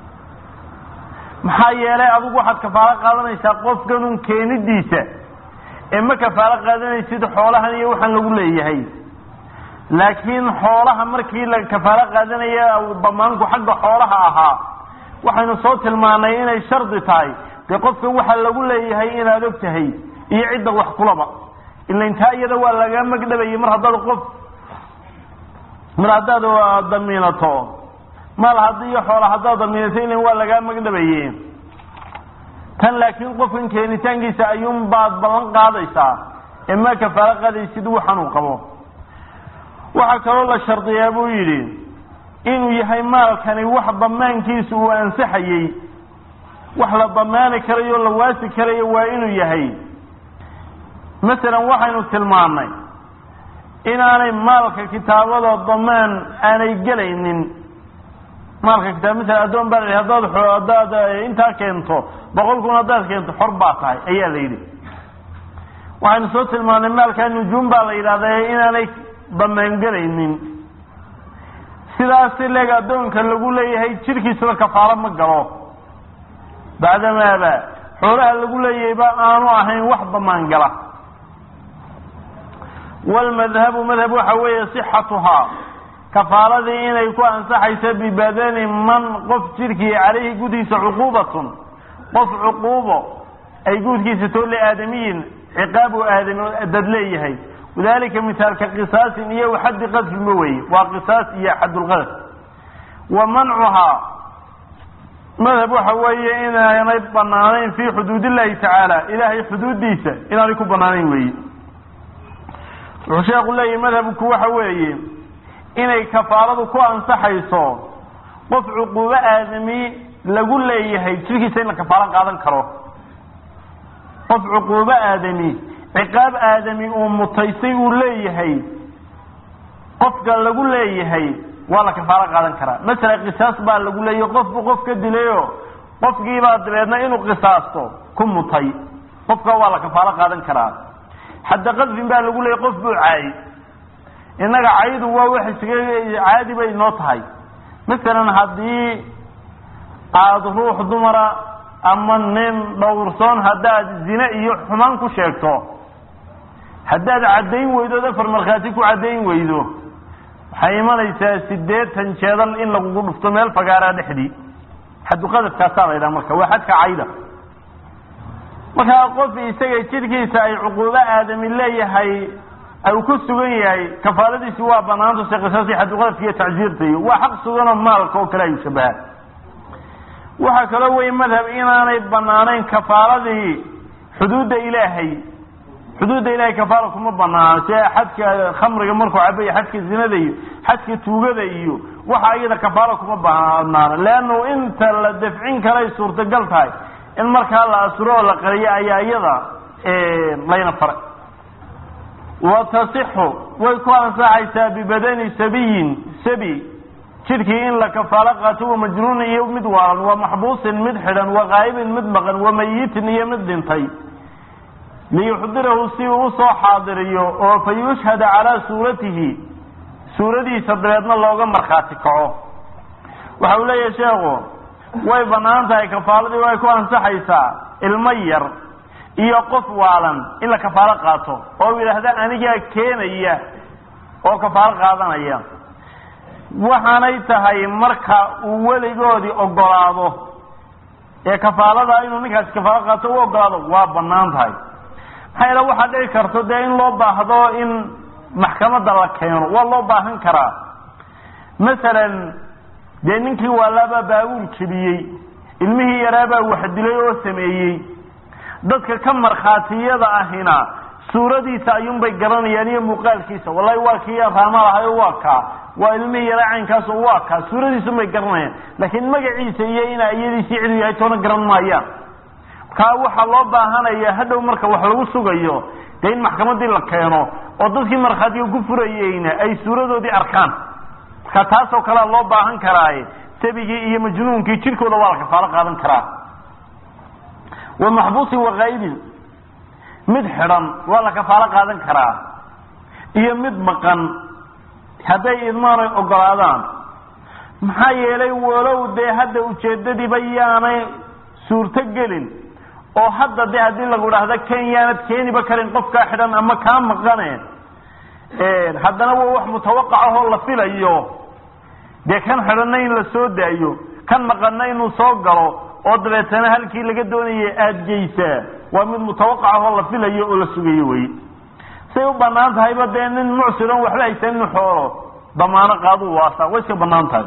maxaa yeelay adigu waxaad kafaalo qaadanaysaa qofkanun keenidiisa ee ma kafaalo qaadanaysid xoolahan iyo waxaan lagu leeyahay laakiin xoolaha markii la kafaalo qaadanaya damaanku xagga xoolaha ahaa waxaynu soo tilmaanay inay shardi tahay dee qofkan waxa lagu leeyahay inaad og tahay iyo cidda wax kulaba ila intaa iyada waa laga magdhabayay mar haddaad qof mar haddaad damiinato maal haddii iyo xoola haddaad damiinato ilan waa lagaa magdhabaye tan laakiin qofkan keenitaankiisa ayuun baad ballan qaadaysaa ee ma kafaalo qaadaysid waxan uu qabo waxaa kaloo la shardiyaa buu yidhi inuu yahay maalkani wax damaankiisa uu ansaxayey wax la damaani karayo o la waasi karayo waa inuu yahay masalan waxaynu tilmaannay inaanay maalka kitaabada damaan aanay gelaynin maalka kitaab masalan addoon baa la hadaad haddaad intaa keento boqol kun haddaad keento xor baa tahay ayaa la yidhi waxaynu soo tilmaannay maalkaa nujuum baa la yidhahda inaanay damaangelaynin sidaasi leeg addoonka lagu leeyahay jirkiisaba kafaalo ma galo bacdamaaba xoolaha lagu leeyahayba aanu ahayn wax damaan gala walmadhabu madhab waxa weeye sixatuhaa kafaaladii inay ku ansaxayso bibadani man qof jirkii calayhi gudiisa cuquubatun qof cuquubo ay guudkiisa too liaadamiyin ciqaabu aadami dad leeyahay wadalika mithaalka qisaasin iyo xaddi qadfinba weeye waa qisaas iyo xaddulqadf wa mancuhaa madhab waxa weeye inaanay banaanayn fii xuduud illahi tacaala ilaahay xuduuddiisa inaanay ku banaanayn weeye wuxuu sheekhu leeyahy madhabku waxa weeye inay kafaaladu ku ansaxayso qof cuquubo aadami lagu leeyahay jirkiisa in la kafaalo qaadan karo qof cuquubo aadami ciqaab aadami uu mutaystay uu leeyahay qofka lagu leeyahay waa la kafaalo qaadan karaa masala qisaas baa lagu leeyahay qofbu qof ka dilayo qofkiibaa dabeedna inuu qisaasto ku mutay qofka waa la kafaalo qaadan karaa xadda qadfin baa lagu leeyahy qof buu caayay innaga caydu waa wax isaga caadi bay noo tahay masalan haddii aada ruux dumara ama nin dhowrsoon haddaad zine iyo xumaan ku sheegto haddaad caddayn weydo afar markhaati ku caddayn weydo waxay imanaysaa siddeetan jeedal in lagugu dhufto meel fagaaraa dhexdii xadduqadafkaasaa la ydhaha marka waa xadka cayda markaa qof isaga jidhkiisa ay cuquubo aadami leeyahay u ku sugan yahay kafaaladiisi waa banaanta se qisaasi xadduqadafka iyo tacsiirta iyo waa xaq suganoo maalka oo kale ayuu shabaha waxaa kaloo wey madhab inaanay banaanayn kafaaladii xuduudda ilaahay xuduudda ilahay kafaala kuma banaano si xadka khamriga markuu caba iyo xadka zinada iyo xadka tuugada iyo waxa iyada kafaala kuma banaano leannu inta la dafcin karay suurtagal tahay in markaa la asuro oo la qariyo ayaa iyada layna faray wa tasixu way ku ansaxaysaa bibadani sabiyin sabi jidhkii in la kafaalo qaato wa majnuunin iyo mid waalan wa maxbuusin mid xidhan wa qaa'ibin mid maqan wa mayitin iyo mid dhintay liyuxdirahu si uu usoo xaadiriyo oo fa yushhada calaa suuratihi suuradiisa dabeedna looga markhaati kaco waxa uu leeyahay sheekhu way bannaan tahay kafaaladii way ku ansaxaysaa ilmo yar iyo qof waalan in la kafaalo qaato oo yidhaahda anigaa keenaya oo kafaalo qaadanaya waxaanay tahay marka uu weligoodii ogolaado ee kafaalada inuu ninkaasi kafaalo qaato u ogolaado waa bannaan tahay maxaa yeele waxaa dhici karto dee in loo baahdo in maxkamadda la keeno waa loo baahan karaa masalan dee ninkii waalaabaa baabuul jebiyey ilmihii yaraabaa wax dilay oo sameeyey dadka ka markhaatiyada ahina suuradiisa ayuunbay garanayaan iyo muuqaalkiisa wallahi waa kii raama lahayo waa kaa waa ilmihii yara caynkaaso waa kaa suuradiisunbay garanayaan laakiin magaciisa iyo ina iyadiisii cidu yahay toona garan maayaan kaa waxaa loo baahanaya hadhow marka wax lagu sugayo dee in maxkamadii la keeno oo dadkii markhaatiga ku furayeyna ay suuradoodii arkaan marka taasoo kalea loo baahan karaaye sabigii iyo majnuunkii jirkooda waa la kafaalo qaadan karaa wa maxbuusin wakaa'ibin mid xidhan waa la kafaalo qaadan karaa iyo mid maqan hadday idmaanay ogolaadaan maxaa yeelay walow dee hadda ujeedadiiba yaanay suurto gelin oo hadda de haddii lagu dhahda ken yaanad keeniba karin qofkaa xidhan ama kaa maqane haddana waa wax mutawaqac ahoo la filayo dee kan xidhanna in la soo daayo kan maqanna inuu soo galo oo dabeetana halkii laga doonaya aada geysaa waa mid mutawaqac ahoo la filayo oo la sugayo wey say u banaan tahayba dee nin mucsiron waxba haysan inu xoolo damaano qaaduu waasa way iska banaan tahay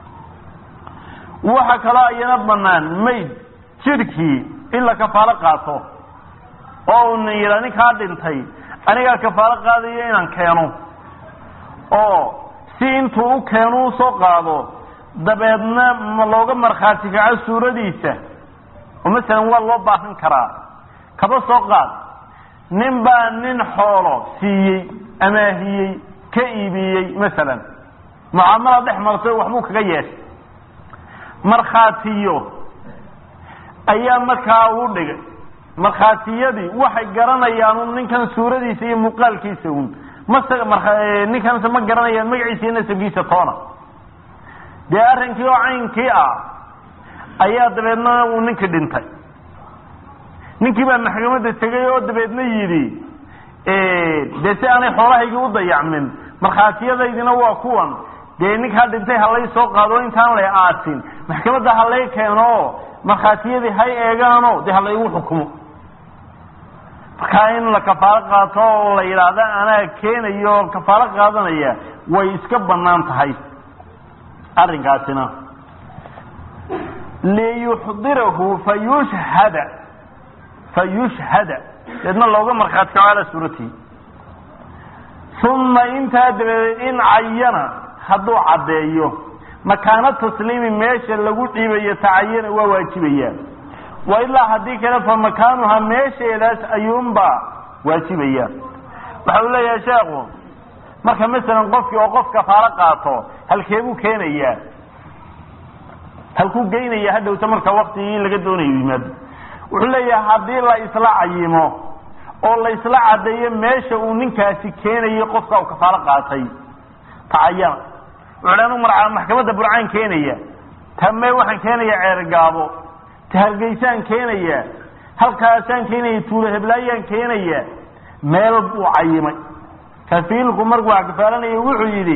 waxa kaloo iyana banaan mayd jidhkii in la kafaalo qaato oo una yidhaa ninkaa dhintay anigaa kafaalo qaadayo inaan keeno oo si intuu u keeno usoo qaado dabeedna ma looga markhaati kaco suuradiisa oo masalan waa loo baahan karaa kaba soo qaad nin baa nin xoolo siiyey amaahiyey ka iibiyey masalan mucaamala dhex martay waxbuu kaga yeeshay markhaatiyo ayaa markaa uu dhigay markhaatiyadii waxay garanayaan un ninkan suuradiisa iyo muuqaalkiisa un mase ninkanse ma garanayaan magaciisa iyo nasabkiisa toona dee arrinkii oo caynkii ah ayaa dabeedna uu ninkii dhintay ninkii baa maxkamadda tegay oo dabeedna yidhi dee si aanay xoolahaygii u dayacmin markhaatiyadaydina waa kuwan dee ninkaa dhintay halay soo qaado intaan la aasin maxkamadda halay keeno markhaatiyadii hay eegaano dee halaygu xukumo markaa in la kafaalo qaato oo la yidhaahda anaa keenayo kafaalo qaadanaya way iska banaan tahay arrinkaasina liyuxdirahu fayushhada fayushhada deedna looga markhaati kaco calaa suuratihi uma intaa dabadeed in cayana hadduu caddeeyo makaano tasliimi meesha lagu dhiibayo tacayana waa waajibaya wa ilaa haddii kale fa makaanuha meesheedaas ayuunbaa waajibaya waxa uu leeyahay sheekhu marka masalan qofkii oo qof kafaalo qaato halkeebuu keenayaa halkuu geynaya hadhowta marka waktigii laga doonayo yimaado wuxuu leeyahay haddii la isla cayimo oo la isla caddeeyo meesha uu ninkaasi keenayo qofka uu kafaalo qaatay tacayana wuxuu anu marca maxkamadda burcaan keenaya tame waxaan keenaya ceergaabo ta hargeysaan keenaya halkaasaan keenaya tuulo heblaayaan keenaya meel buu cayimay kafiilku markuu wax kafaalanaya wuxuu yidhi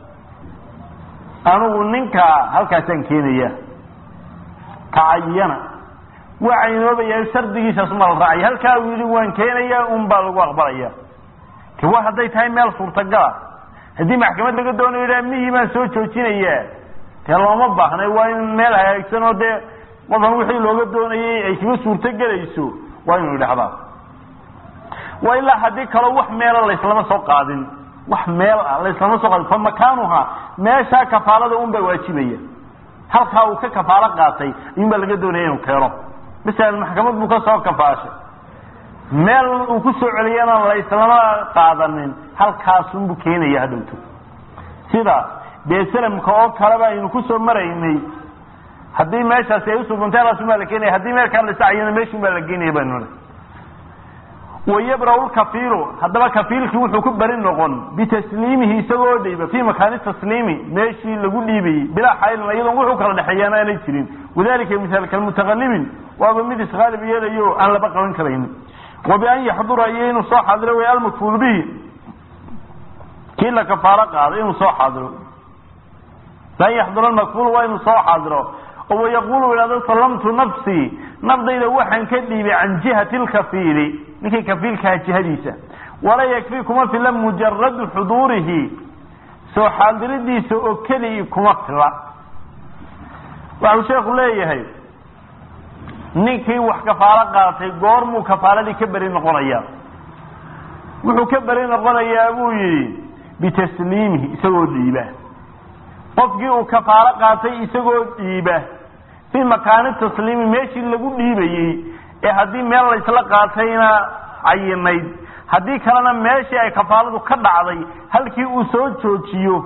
anigu ninkaa halkaasaan keenaya tacayana waa caynoobayaa shardigiisaas uma la raacay halkaa uu yidhi waan keenaya un baa lagu aqbalaya te wa hadday tahay meel suurtagala haddii maxkamad laga doonayo idhaa mihii baan soo joojinayaa dee looma baahnay waa in meel hagaagsan oo dee qofan wixii looga doonayay ay kaga suurto gelayso waa inuu idhahdaa wa ilaa haddii kaloo wax meela layslama soo qaadin wax meel ah layslama soo qaadin fa makaanuha meeshaa kafaalada un baa waajibaya halkaa uu ka kafaalo qaatay ayuun baa laga doonaya inuu keeno masalan maxkamad buu ka soo kafaashay meel uu ku soo celiyana layslama qaadanin halkaasunbuu keenaya hadhowto sida dee salamka oo kaleba aynu kusoo maraynay haddii meeshaasi ay usugantay halkaasun baa la keenaya haddii meelkaa la sacayana meeshun baa la geenaya baynu wayabra lkafiilu haddaba kafiilkii wuxuu ku beri noqon bitasliimihi isagoo dhiiba fii makaani tasliimi meeshii lagu dhiibayey bilaa xaylin iyadoon wuxuu kala dhexeeyaan aanay jirin wadalika misaal kalmutaqalibin waaba mid isqaalib yeelayo aan laba qaban karaynin wa bian yaxdura iyo inuu soo xaadiro way almakfuul bihi kii la kafaalo qaaday inuu soo xaadiro bian yaxdura makfuul waa inuu soo xaadiro oo wayaqulu ihahdo salamtu nafsii nafdayda waxaan ka dhiibay can jihati lkafiili ninkii kafiilkaha jihadiisa walaa yakfi kuma fila mujaradu xuduurihi soo xaadiridiisa oo keligii kuma fila waxuu sheekhu leeyahay ninkii wax kafaalo qaatay goormuu kafaaladii ka beri noqonayaa wuxuu ka beri noqonayaa buu yidhi bitasliimihi isagoo dhiiba qofkii uu kafaalo qaatay isagoo dhiiba fii makaani tasliimi meeshii lagu dhiibayey ee haddii meel laysla qaatayna cayinayd haddii kalena meeshii ay kafaaladu ka dhacday halkii uu soo joojiyo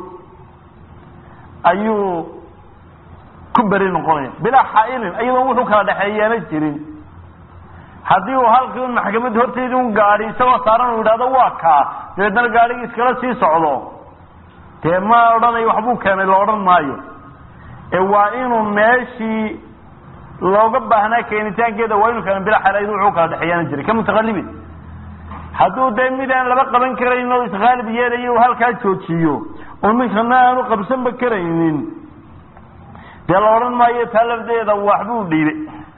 ayuu ku beri noqonaya bilaa xaailin iyadoon wuxuu kala dhexeeyaana jirin haddii uu halkii un maxkamad horteedii un gaadhi isagoo saaran uu yidhahdo waa kaa dabeedna gaadhigii iskala sii socdo dee ma odhanayo waxbuu keenay la odhan maayo ee waa inuu meeshii looga baahnaa keenitaankeeda waa inuu keena bilaa xaail wuxuu kala dhexeeyaana jiray ka mutaqalibin hadduu dee mid aan laba qaban karayn oo isqaalib yeelayo uu halkaa joojiyo oo ninkana aanu qabsanba karaynin dee la odhan maayo taa lafdeeda waxbuu dhiibay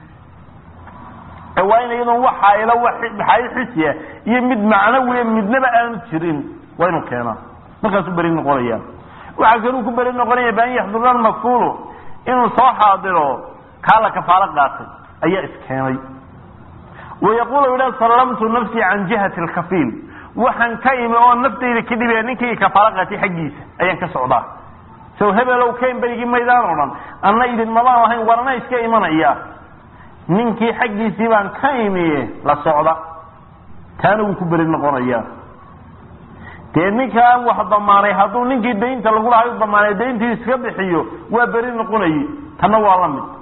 waa in iyadoon wax xaailo xaail xisiya iyo mid macnawiya midnaba aanu jirin waa inuu keenaa markaasuu beri noqonaya waxaa kaluu ku beri noqonaya baan yaxdurna makfuulu inuu soo xaadiro kaa la kafaalo qaatay ayaa iskeenay wayaqulu idha sallamtu nafsii can jihati alkafiil waxaan ka imi oo naftayda ka dhibaya ninkii kafaalo qaatay xaggiisa ayaan ka socdaa sow hebelow ken berigii maydaan o dhan anna idinmabaan lahayn warana iska imanaya ninkii xaggiisii baan ka imiye la socda taana wuu ku beri noqonaya dee ninkaan wax damaanay hadduu ninkii daynta lagu lahay u damaanay dayntii iska bixiyo waa beri noqonaye tanna waa la mid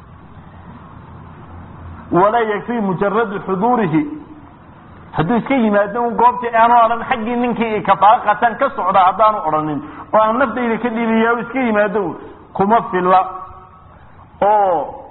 walaa yakfi mujaradu xuduurihi hadduu iska yimaado un goobtii aanu odhan xaggii ninkii kafaalo qataan ka socda haddaanu odhanin oo aan naftayda ka dhiibiya iska yimaado kuma filla oo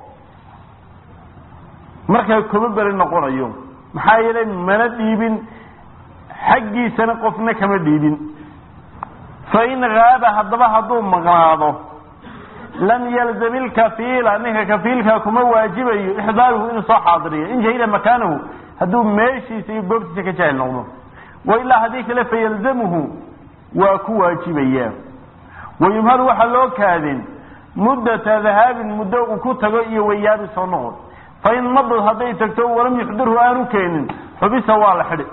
markaa kuma beri noqonayo maxaa yeelay mana dhiibin xaggiisana qofna kama dhiibin fain haaba haddaba hadduu maqnaado lam yalzam ilkafiila ninka kafiilkaa kuma waajibayo ixdaaruhu inuu soo xaadiriyo in jahila makaanahu hadduu meeshiisa iyo goobtiisa ka jahil noqdo wailaa haddii kale fayalzamuhu waa ku waajibaya wayumhalu waxaa loo kaadin muddata dahaabin muddo uu ku tago iyo wayaabi soo noqod fain madad hadday tagto walam yuxdirhu aanu keenin xubisa waa la xidhi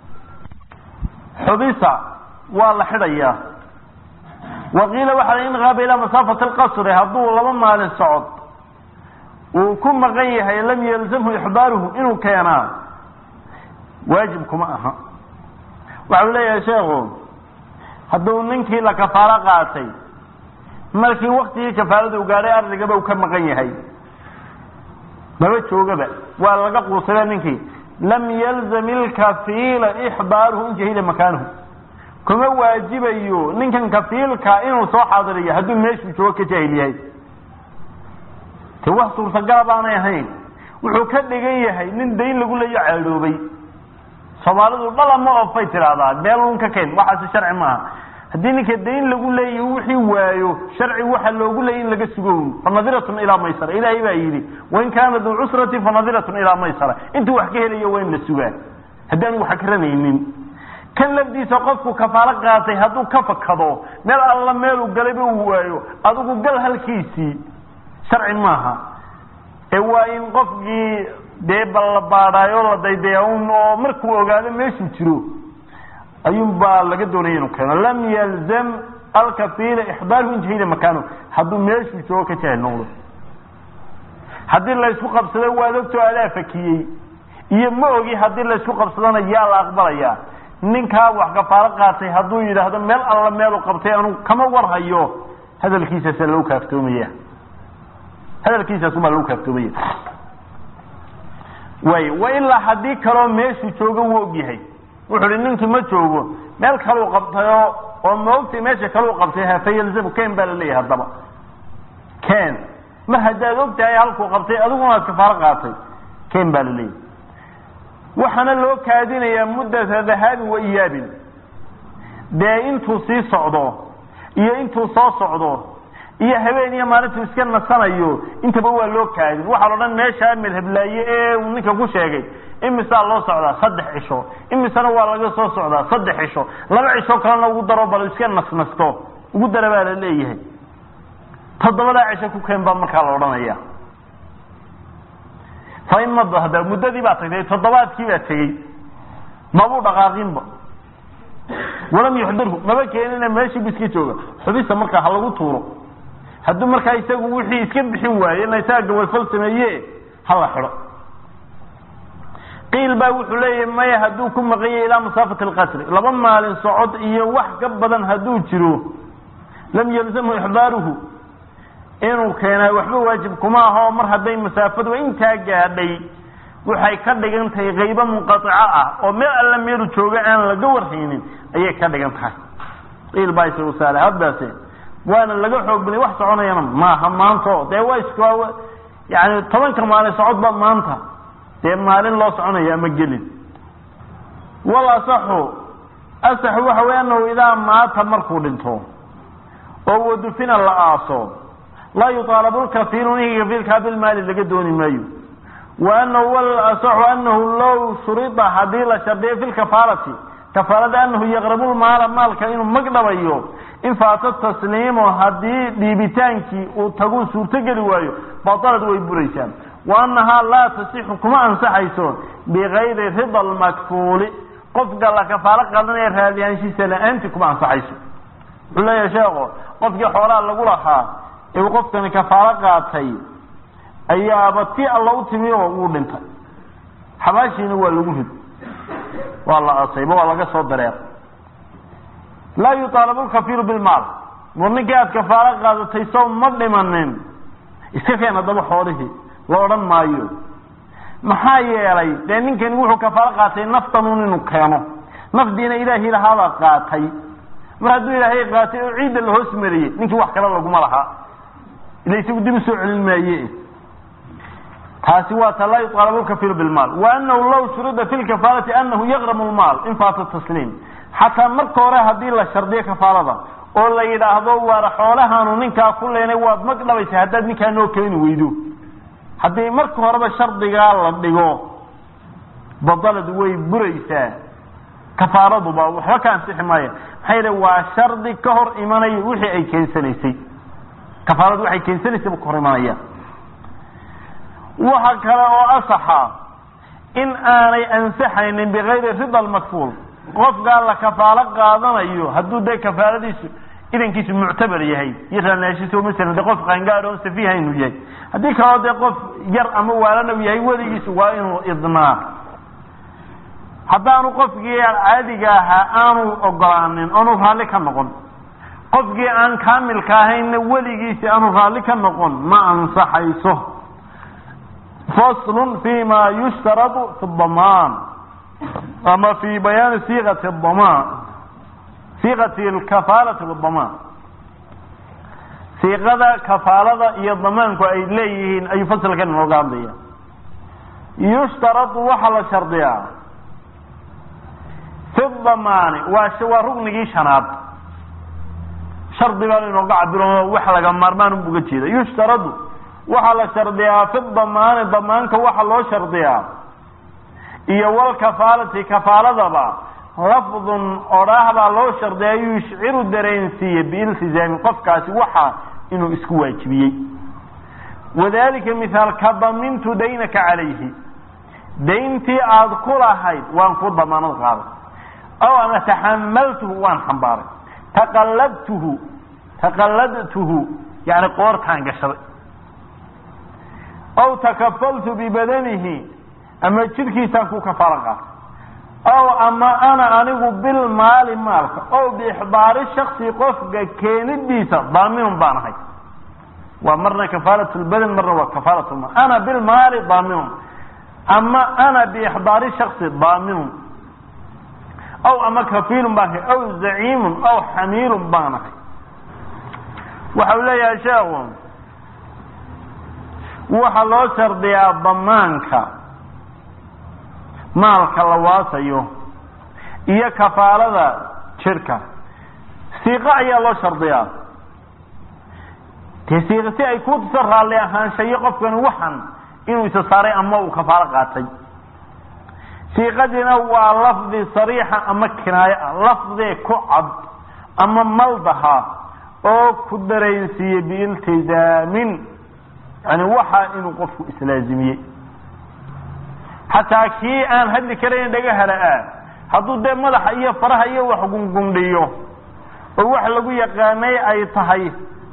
xubisa waa la xidhayaa waqiila waxaa in qaaba ilaa masaafati alqasri hadduu laba maalin socod uu ku maqan yahay lam yalzamhu ixdaaruhu inuu keenaa waajib kuma aha waxau leeyahay sheekhu hadduu ninkii la kafaalo qaatay markii waktigii kafaalada u gaadhay ardagaba uu ka maqan yahay maba joogaba waa laga quusada ninkii lam yalzam ilkafiila ixdaaruhu in jahila makaanuhu kuma waajibayo ninkan kafiilka inuu soo xaadiriyo hadduu meeshuu joogo ka jaahil yahay te wax suurtagala baanay ahayn wuxuu ka dhigan yahay nin dayn lagu leeyo caadhoobay soomaalidu dhalama ofay tidhaahdaa meel un ka keen waxaasi sharci maaha haddii ninka dayn lagu leeyahy wixii waayo sharci waxa loogu leeyay in laga sugo fanadiratun ilaa maysara ilaahay baa yidhi wain kaana duu cusrati fanadiratun ilaa maysara intuu wax ka helayo waa in la sugaa haddaanu wax akranaynin kan lafdiisa qofku kafaalo qaatay hadduu ka fakado meel alla meeluu galayba uu waayo adigu gal halkiisii sharci maaha ee waa in qofkii dee ballabaadhaayo la daydaya un oo markuu ogaado meeshuu jiro ayuun baa laga doonaya inuu keeno lam yalzam alkafiila ixdaaruhu in jahila makaano hadduu meeshuu joogo ka jahil noqdo haddii laysku qabsado waad ogtoo adaa fakiyey iyo ma ogi haddii laysku qabsadona yaa la aqbalayaa ninkaa wax kafaalo qaatay hadduu yidhaahdo meel alla meelu qabtay anu kama warhayo hadalkiisaasa lagu kaaftoomaya hadalkiisaasubaa lagu kaaftoomaya way wa ilaa haddii kaloo meeshuu joogo wuu ogyahay wuxuu hi ninkii ma joogo meel kaluu qabtayo oo maogtay meesha kaluu qabtay hafayalzamu ken baa laleeyahay haddaba ken mar haddaad og tahay halkuu qabtay adiguna aad kafaalo qaatay ken baa laleeyahay waxaana loo kaadinayaa muddata dahaabin wa iyaabin dee intuu sii socdo iyo intuu soo socdo iyo habeen iyo maalintuu iska nasanayo intaba waa loo kaadin waxaa la odhan meeshaa madhablaaye ee uu ninka ku sheegay imisaa loo socdaa saddex cisho imisana waa laga soo socdaa saddex cisho laba cisho kalena ugu daro bal iska nasnasto ugu dara baa la leeyahay toddobadaa cisho ku keen baa markaa la odhanaya fa in mada hadda muddadii baa tagtay toddobaadkii baa tegey mabuu dhaqaaqinba walam yuxdirhu maba keenina meeshii bu iska jooga xubista markaa ha lagu tuuro hadduu markaa isagu wixii iska bixin waaye na isaga gawalfal sameeye hala xidho qiil baa wuxuu leeyahay maya hadduu ku maqanyay ilaa masaafati alqasri laba maalin socod iyo wax ka badan hadduu jiro lam yalzamhu ixdaaruhu inuu keenaa waxba waajib kuma aho mar hadday masaafadu intaa gaadhay waxay ka dhigan tahay qaybo munqaico ah oo meel alla meelu jooga aan laga warhaynin ayay ka dhigan tahay qiil baa isagu saale haddaase waana laga xoog baday wax soconayana maaha maanto dee waa is yani tobanka maalin socodba maanta dee maalin loo soconaya ama gelin wal asaxu asaxu waxa wey anahu idaa maata markuu dhinto oo wadufina la aaso laa yuaalabu lkafiiru ninka kafiilkaa bilmaali laga dooni maayo wa anahu wal asaxu anahu low shurida hadii la shardiyo fi lkafaalati kafaalada anahu yaqrabu lmaala maalka inuu magdhabayo in faata tasliimu haddii dhiibitaankii uu taguu suurtogeli waayo batalad way buraysaa wa annahaa laa tasixu kuma ansaxayso bigayri rida lmakfuuli qofka la kafaalo qadanaya raadiyaanshiisa la-aantii kuma ansaxayso wuxuu leeyahay sheeko qofkii xoolaha lagu lahaa ee uu qofkani kafaalo qaatay ayaaba ti alla u timi oo wuu dhintay xabaashiina waa lagu rid waa la asayba waa laga soo dareer laa yuaalabu lkafiiru bilmaal war ninkii aad kafaalo qaadatay sow ma dhimanin iska keen haddaba xoolihii la odhan maayo maxaa yeelay dee ninkani wuxuu kafaalo qaatay naftanun inuu keeno nafdiina ilaahii lahaabaa qaatay mar hadduu ilaahay qaatay oo ciidda la hoos mariyey ninkii wax kale laguma lahaa ila isagu dib usoo celin maaye taasi waa ta laa yuaalabu lkafiiru bilmaal wa anahu law shurida fi lkafaalati anahu yaqramu lmaal in faata tasliim xataa marka hore haddii la shardiyo kafaalada oo la yidhaahdo waar xoolahaanu ninkaa ku leenay waad mag dhabaysa haddaad ninkaa noo keeni weydo haddii marka horeba shardigaa la dhigo badalad way buraysaa kafaaraduba waxba ka ansixi maaya maxaa yidhi waa shardi ka hor imanaya wixii ay keensanaysay kafaaradu waxay keensanaysay buu ka hor imanaya waxa kale oo asaxa in aanay ansaxaynin bigayri rida almakfuul qofkaa la kafaalo qaadanayo hadduu dee kafaaladiisu idankiisu muctabar yahay iyo raanaashiisa masalan dee qof qaangaar oon safiiha inuu yahay haddii kaloo dee qof yar ama waalan u yahay weligiisu waa inuu idnaa haddaanu qofkii caadiga ahaa aanu ogolaanin oonu raalli ka noqon qofkii aan kaamilka ahaynna weligiisi aanu raalli ka noqon ma ansaxayso faslun fi ma yushtaradu fi damaan ama fi bayaani siiqati damaan siiqati alkafaalati wadamaan siiqada kafaalada iyo damaanku ay leeyihiin ayuu fasalkan inooga hadlaya yushtaradu waxaa la shardiyaa fi damaani waa waa rugnigii shanaad shardi baan inooga cabiro wax laga maarmaan unbu uga jeeda yushtaradu waxaa la shardiyaa fi damaani damaanka waxaa loo shardiyaa iyo walkafaalati kafaaladaba lafdun odhaah baa loo shardiyaa yushciru dareensiiye biiltizaami qofkaasi waxa inuu isku waajibiyey wadalika mihaal ka damintu daynaka calayhi dayntii aada ku lahayd waan ku damaanad qaaday aw ama taxamaltuhu waan xambaaray taqalladtuhu taqalladtuhu yani qoortaan gashaday aw takafaltu bibadanihi ama jidhkiisaan ku kafaalo qaatay ow ama ana anigu bilmaali maalka ow biixdaari shaksi qofka keenidiisa daaminun baan ahay waa marna kafaalat lbadan marna waa kafaalat lmaal ana bilmaali daaminun ama ana biixdaari shaksi daaminun aw ama kafiilun baan ahay aw zaciimun aw xamiilun baan ahay waxa uu leeyahay sheekhu waxaa loo shardiyaa damaanka maalka la waasayo iyo kafaalada jirka siiqo ayaa loo shardiyaa dee siiqa si ay kuu tuso raalli ahaanshayo qofkani waxan inuu isa saaray ama uu kafaalo qaatay siiqadiina waa lafdi sariixa ama kinaayo ah lafdee ku cad ama maldaha oo ku dareensiiyey biiltizaamin yani waxa inuu qofku islaazimiyey xataa kii aan hadli karayn dhagahara ah hadduu dee madaxa iyo faraha iyo wax gungundhiyo oo wax lagu yaqaanay ay tahay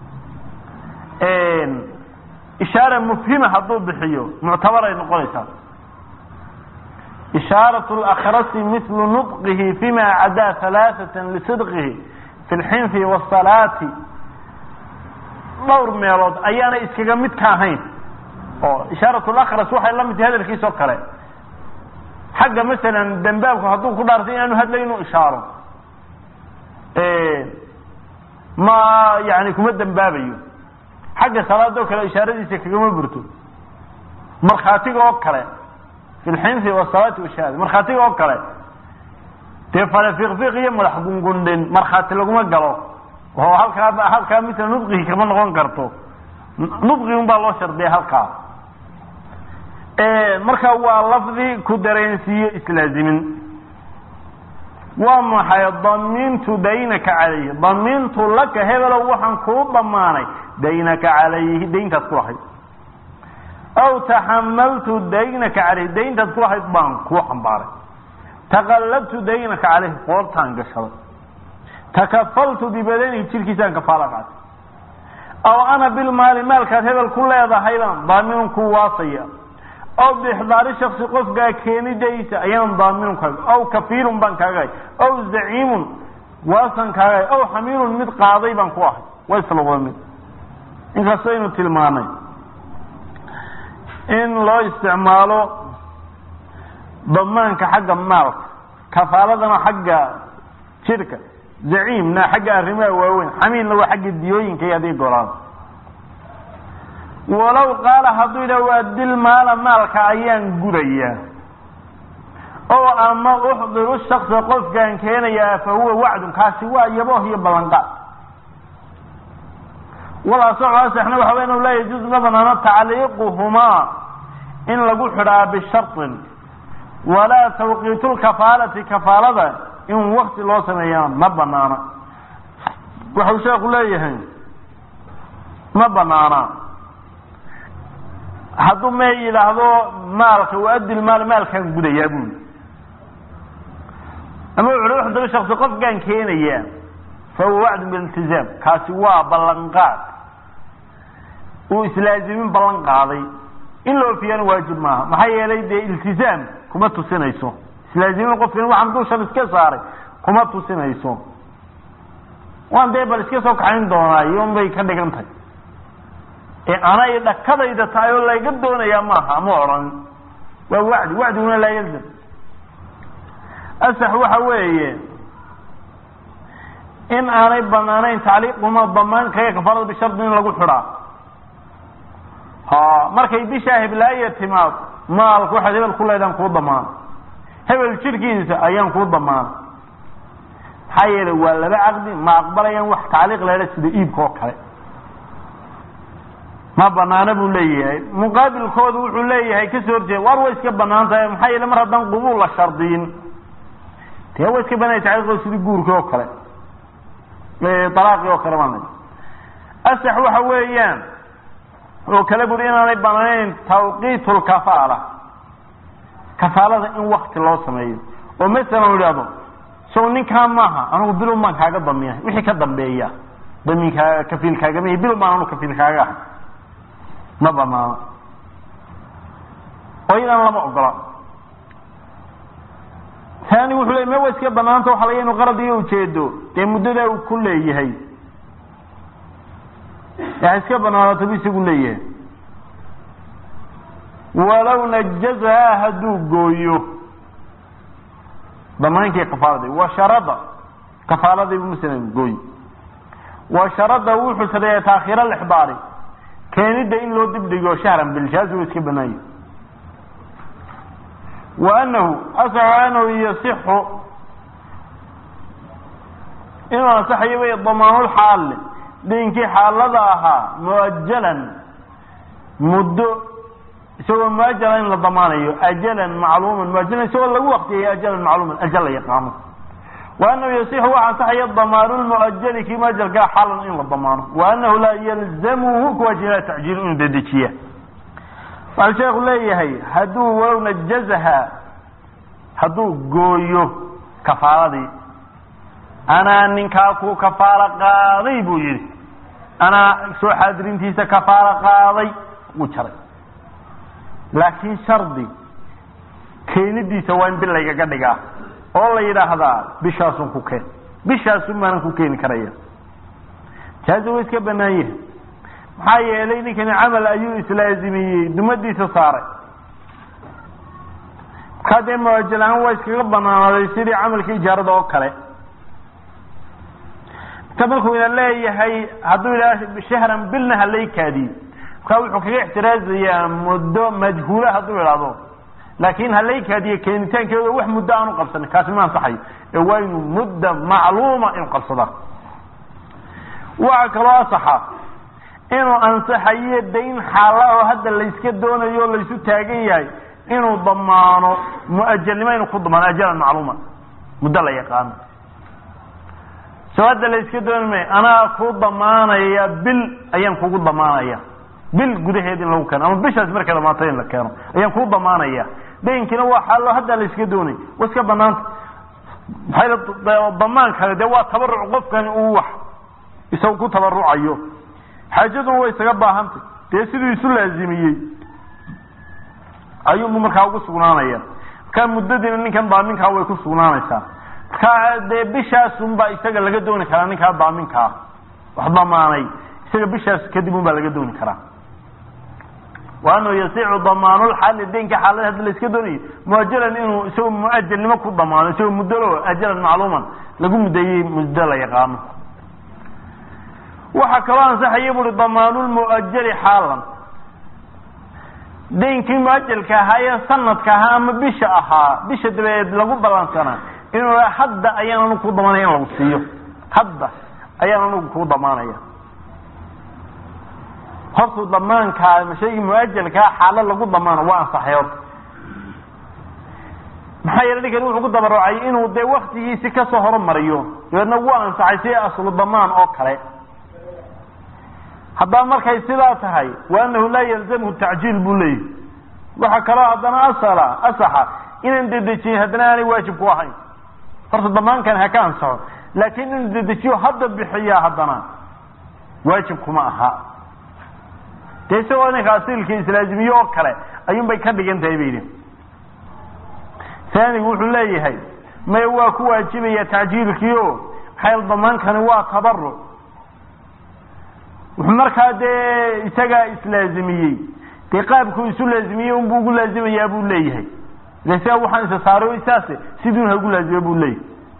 ishaara mufhima hadduu bixiyo muctabar ay noqonaysaa ishaarat lakrasi mislu nudqihi fima cadaa halaaثata lisidqihi fi lxinfi wasalaati dhowr meelood ayaanay iskaga mid ka ahayn oo ishaarat lakras waxay la mid tahay hadalkiisa oo kale xagga masalan dambaabku hadduu ku dhaartay inaanu hadlay inuu ishaaro ma yani kuma dambaabayo xagga salaadoo kale ishaaradiisa kagama burto markhaatiga oo kale fi lxinfi wasalaati washahaada markhaatiga oo kale dee fale fiqfiq iyo madax gungundhin markhaati laguma galo oo halkaa halkaa mila nudqigi kama noqon karto nudqi un baa loo shardiya halkaa marka waa lafdi ku dareensiiyo islaazimin waa maxay damiintu daynaka calayhi damiintu laka hebelow waxaan kuu damaanay daynaka calayhi dayntaad ku lahayd aw taxamaltu daynaka calayhi dayntaad ku lahayd baan kuu xambaaray taqallabtu daynaka calayhi qoortaan gashaday takafaltu bibadanihi jirkiisaan kafaala qaatay aw ana bilmaali maalkaad hebel ku leedahaybaan daaminun ku waasaya aw bixdaari shaksi qofkaa keenidaysa ayaan daaminun kaaga aw kafiilun baan kaagahay aw zaciimun waasan kaagahay aw xamiilun mid qaaday baan ku ahay waa isla wada mid inkastaynu tilmaanay in loo isticmaalo damaanka xagga maalka kafaaladana xagga jirka zaciimna xagga arrimaha waaweyn xamiilna waa xagga diyooyinka iyo adii golaada walow qaala hadduu yidhah waa dil maala maalka ayaan gudayaa oo ama uxdiru shaksa qofkaan keenayaa fa huwa wacdun kaasi waa yabooh iyo ballanqaad walaasaxu asaxna waxa wey inu laa yajuuz ma banaano tacliiquhumaa in lagu xidhaa bisharin walaa tawqiitu lkafaalati kafaalada in wakti loo sameeyaa ma banaana waxau sheeku leeyahay ma banaana hadduu me yidhaahdo maalka waadil maal maalkaan gudayaa buli ama wuxu uhi uxduru shaksi qofkaan keenayaa fa huwa wacdun bililtizaam kaasi waa ballanqaad uu islaazimin ballan qaaday in la ofiyana waajib maaha maxaa yeelay dee iltizaam kuma tusinayso islaazimin qofkan waxaan dushan iska saaray kuma tusinayso waan dee bal iska soo kaxayn doonaa iyon bay ka dhigan tahay ee anay dhakadayda tahay oo layga doonayaa maaha ma odhan waa wacdi wacdiguna laa yalzam asax waxa weeye in aanay banaanayn tacliiquma damaankaga kafaarada bishardi in lagu xidhaa ha markay bishaa heblaaya timaad maalku waxaad hebel ku leedaan kuu damaana hebel jirkiisa ayaan kuu damaana maxaa yeelay waa laba caqdi ma aqbalayaan wax tacliiq leedha sida iibka oo kale ma banaana buu leeyahay muqaabilkoodu wuxuu leeyahay kasoo horjeeda waar way iska banaan tahay maxaa yeele mar haddaan qubuul la shardiyin dee way iska banaya tacliiqooda sidii guurkii oo kale alaaqii oo kale baan asax waxa weeyaan oo kale buri inaanay banaanayn tawqiitu lkafaala kafaalada in wakti loo sameeyo oo masalan u idhahdo sow ninkaa maaha anigu bilun baan kaaga damiya wixii ka dambeeya damiinkaa kafiil kaagama bilun baan anu kafiil kaaga ahay ma banaano oo iyadan lama ogola taani wuxuu ley ma wa iska banaanta waxa laga inu qarad iyo ujeedo dee muddadaa uu ku leeyahay wax iska banaanato bu isagu leeyahay walow najazahaa hadduu gooyo damaankii kafaaladii wa sharada kafaaladii bu masalan gooy wa sharada wuxuu sareeya taakhiir alixbaari keenidda in loo dibdhigo shahran bilshaasi wa iska banaanya wa anahu asaxu anahu yasixu inuu ansaxayo way damaanulxaali daynkii xaalada ahaa muajalan muddo isagoo muajala in la damaanayo ajalan macluuman muajalan isagoo lagu waqtiyay ajalan macluuman ajal la yaqaano wa anahu yasixu waxa ansaxaya damaanu lmuajali kii muajalkaa xaalan in la damaano wa anahu laa yalzamuhu kuwaajibaa tacjiil inuu dedejiya waxau sheekhu leeyahay hadduu walow najazaha hadduu gooyo kafaaladii anaa ninkaa ku kafaalo qaaday buu yidhi anaa soo xaadirintiisa kafaalo qaaday wuu jaray laakiin shardi keenidiisa waa in bil laygaga dhigaa oo la yidhaahdaa bishaasun ku keen bishaasun maanan ku keeni karaya jaazi wa iska banaan yahay maxaa yeelay ninkani camal ayuu islaazimiyey dumadiisa saaray markaa dee muajalahaan waa iskaga banaanaaday sidii camalka ijaarada oo kale marka markuu ina leeyahay hadduu yidhaha shahran bilna halay kaadiyo markaa wuxuu kaga ixtiraazayaa muddo majhuula hadduu idhaahdo laakin halay kaadiyo keenitaankeeda wax muddo aanu qabsanin kaasi ma ansaxayo ee waa inuu mudda macluuma inuu qabsadaa waxa kaloo asaxa inuu ansaxayo dayn xaala oo hadda layska doonayo o laysu taagan yahay inuu damaano muajalnimo inuu ku damaano ajalan macluuma muddo la yaqaano soo hadda layska dooni maayo anaa ku damaanaya bil ayaan kugu damaanaya bil gudaheed in lagu keeno ama bishaas markay dhamaatay in la keeno ayaan kuu damaanaya daynkiina waa xaalo hadda layska doonay wa iska banaanta maxay damaan kale dee waa tabaruc qofkani uu wax isagu ku tabarucayo xaajaduna way isaga baahantay dee siduu isu laazimiyey ayuunbu markaa ugu sugnaanaya markaa muddadiina ninkan daaminkaa way ku sugnaanaysaa markaa dee bishaasunbaa isaga laga dooni karaa ninkaa daaminkaa wax damaanay isaga bishaas kadib un baa laga dooni karaa wa anahu yasicu damaanulxaali daynka xaalada haddi la iska doonayo muajalan inuu isagoo muajalnimo ku damaano isagoo muddolo ajalan macluuman lagu muddeeyey muddo la yaqaano waxaa kaloo ansaxaya buui damaanulmuajali xaalan daynkii muajalka ahaa ee sanadka ahaa ama bisha ahaa bisha dabadeed lagu ballansanaa inuu hadda ayaan anugu ku damaanaya in lagu siiyo hadda ayaan anugu kuu damaanaya hortuu damaankaa shaygii muajalkaa xaalo lagu damaano waa ansaxay horta maxaa yeele ninkani wuxuu ku dabarucay inuu dee waktigiisi kasoo horumariyo dabeedna wuu ansaxay si aslu damaan oo kale haddaba markay sidaa tahay wa anahu laa yalzamhu tacjiil buu leeyahy waxaa kaloo haddana asala asaxa inaan dedejiyin haddana aanay waajib ku ahayn horta damaankan ha ka ansaxo laakiin inuu dedejiyo hadda bixiyaa haddana waajib kuma aha dee isagoo ninka asiilka islaazimiye oo kale ayuun bay ka dhigan tahay bay yidhi taanigu wuxuu leeyahay maya waa ku waajibaya tacjiilkii o maxay damaankani waa tabaruc wuxuu markaa dee isagaa islaazimiyey dee qaabkuu isu laazimiyey unbuu ugu laazimayaa buu leeyahay ile sigaa waxaan isa saaray saase siduun ha ugu laazima buu leeyahay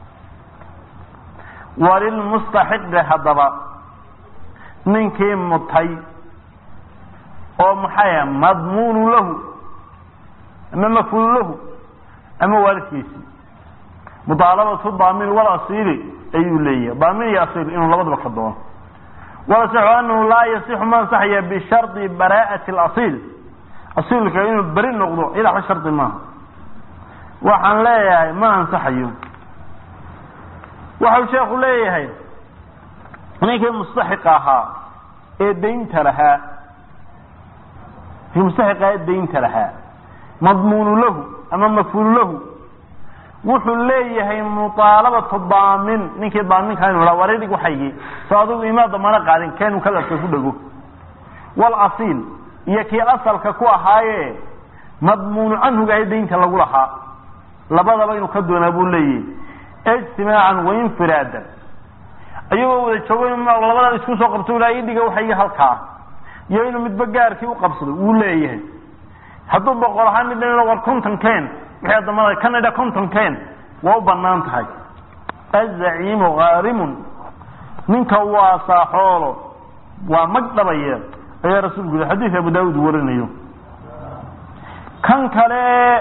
walilmustaxiqi haddaba ninkii mutay oo maxay madmuunu lahu ama mafulu lahu ama waalidkiisi mudaalabatu daamin walasiili ayuu leeyahay daamin iyo asiil inuu labadaba ka doono walasaxu anahu laa yasixu ma ansaxaya bishardi baraa'ati alasiil asiilka inuu beri noqdo ilaa wax shardi maaha waxaan leeyahay ma ansaxayo waxau sheekhu leeyahay ninkii mustaxiq ahaa ee daynta lahaa mustaxiqa ee daynta lahaa madmuunu lahu ama mafulu lahu wuxuu leeyahay muaalabatu daamin ninkii daaminka inu ha wareedig waxaygii so adigu imaa damano qaadin keenu kadarka ku dhego walasiil iyo kii asalka ku ahaaye madmuunu canhugahay daynta lagu lahaa labadaba inuu ka doonaa buu leeyahay ijtimaacan wainfiraadan ayagoo wada joogo labada isku soo qabto ilaa idhiga waxaygii halkaa iyo inuu midba gaarkii u qabsado wuu leeyahay hadduu boqol ahaan mid war conton ken wixii damada kan idha conton ken waa u banaan tahay azaciimu haarimun ninka waa saaxoolo waa mag dhabaya ayaa rasuulku yidhi xadiis abu daawud warinayo kan kale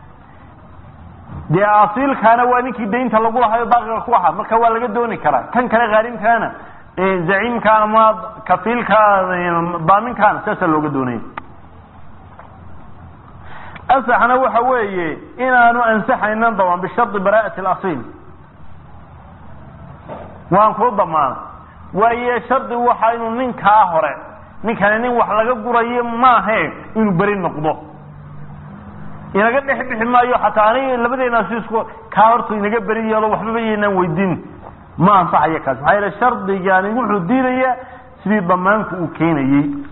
dee asiilkaana waa ninkii daynta lagu lahayo baaqiga ku ahaa marka waa laga dooni karaa kan kale khaarimkaana zaciimka ama kafiilka daaminkaana saasaa looga doonaya asaxna waxa weeye inaanu ansaxaynan daban bishardi bara'ati alasiil waan kuu damaana waaye shardi waxa inuu ninkaa hore ninkani nin wax laga gurayo maahe inuu beri noqdo inaga dhex bixi maayo xataa aniga labadeena si isku kaa horta inaga beri yeelo waxbaba yaynaan weydiin ma ansaxayo kaas maxaa yeele shardigani wuxuu diidayaa sidii damaanku uu keenayey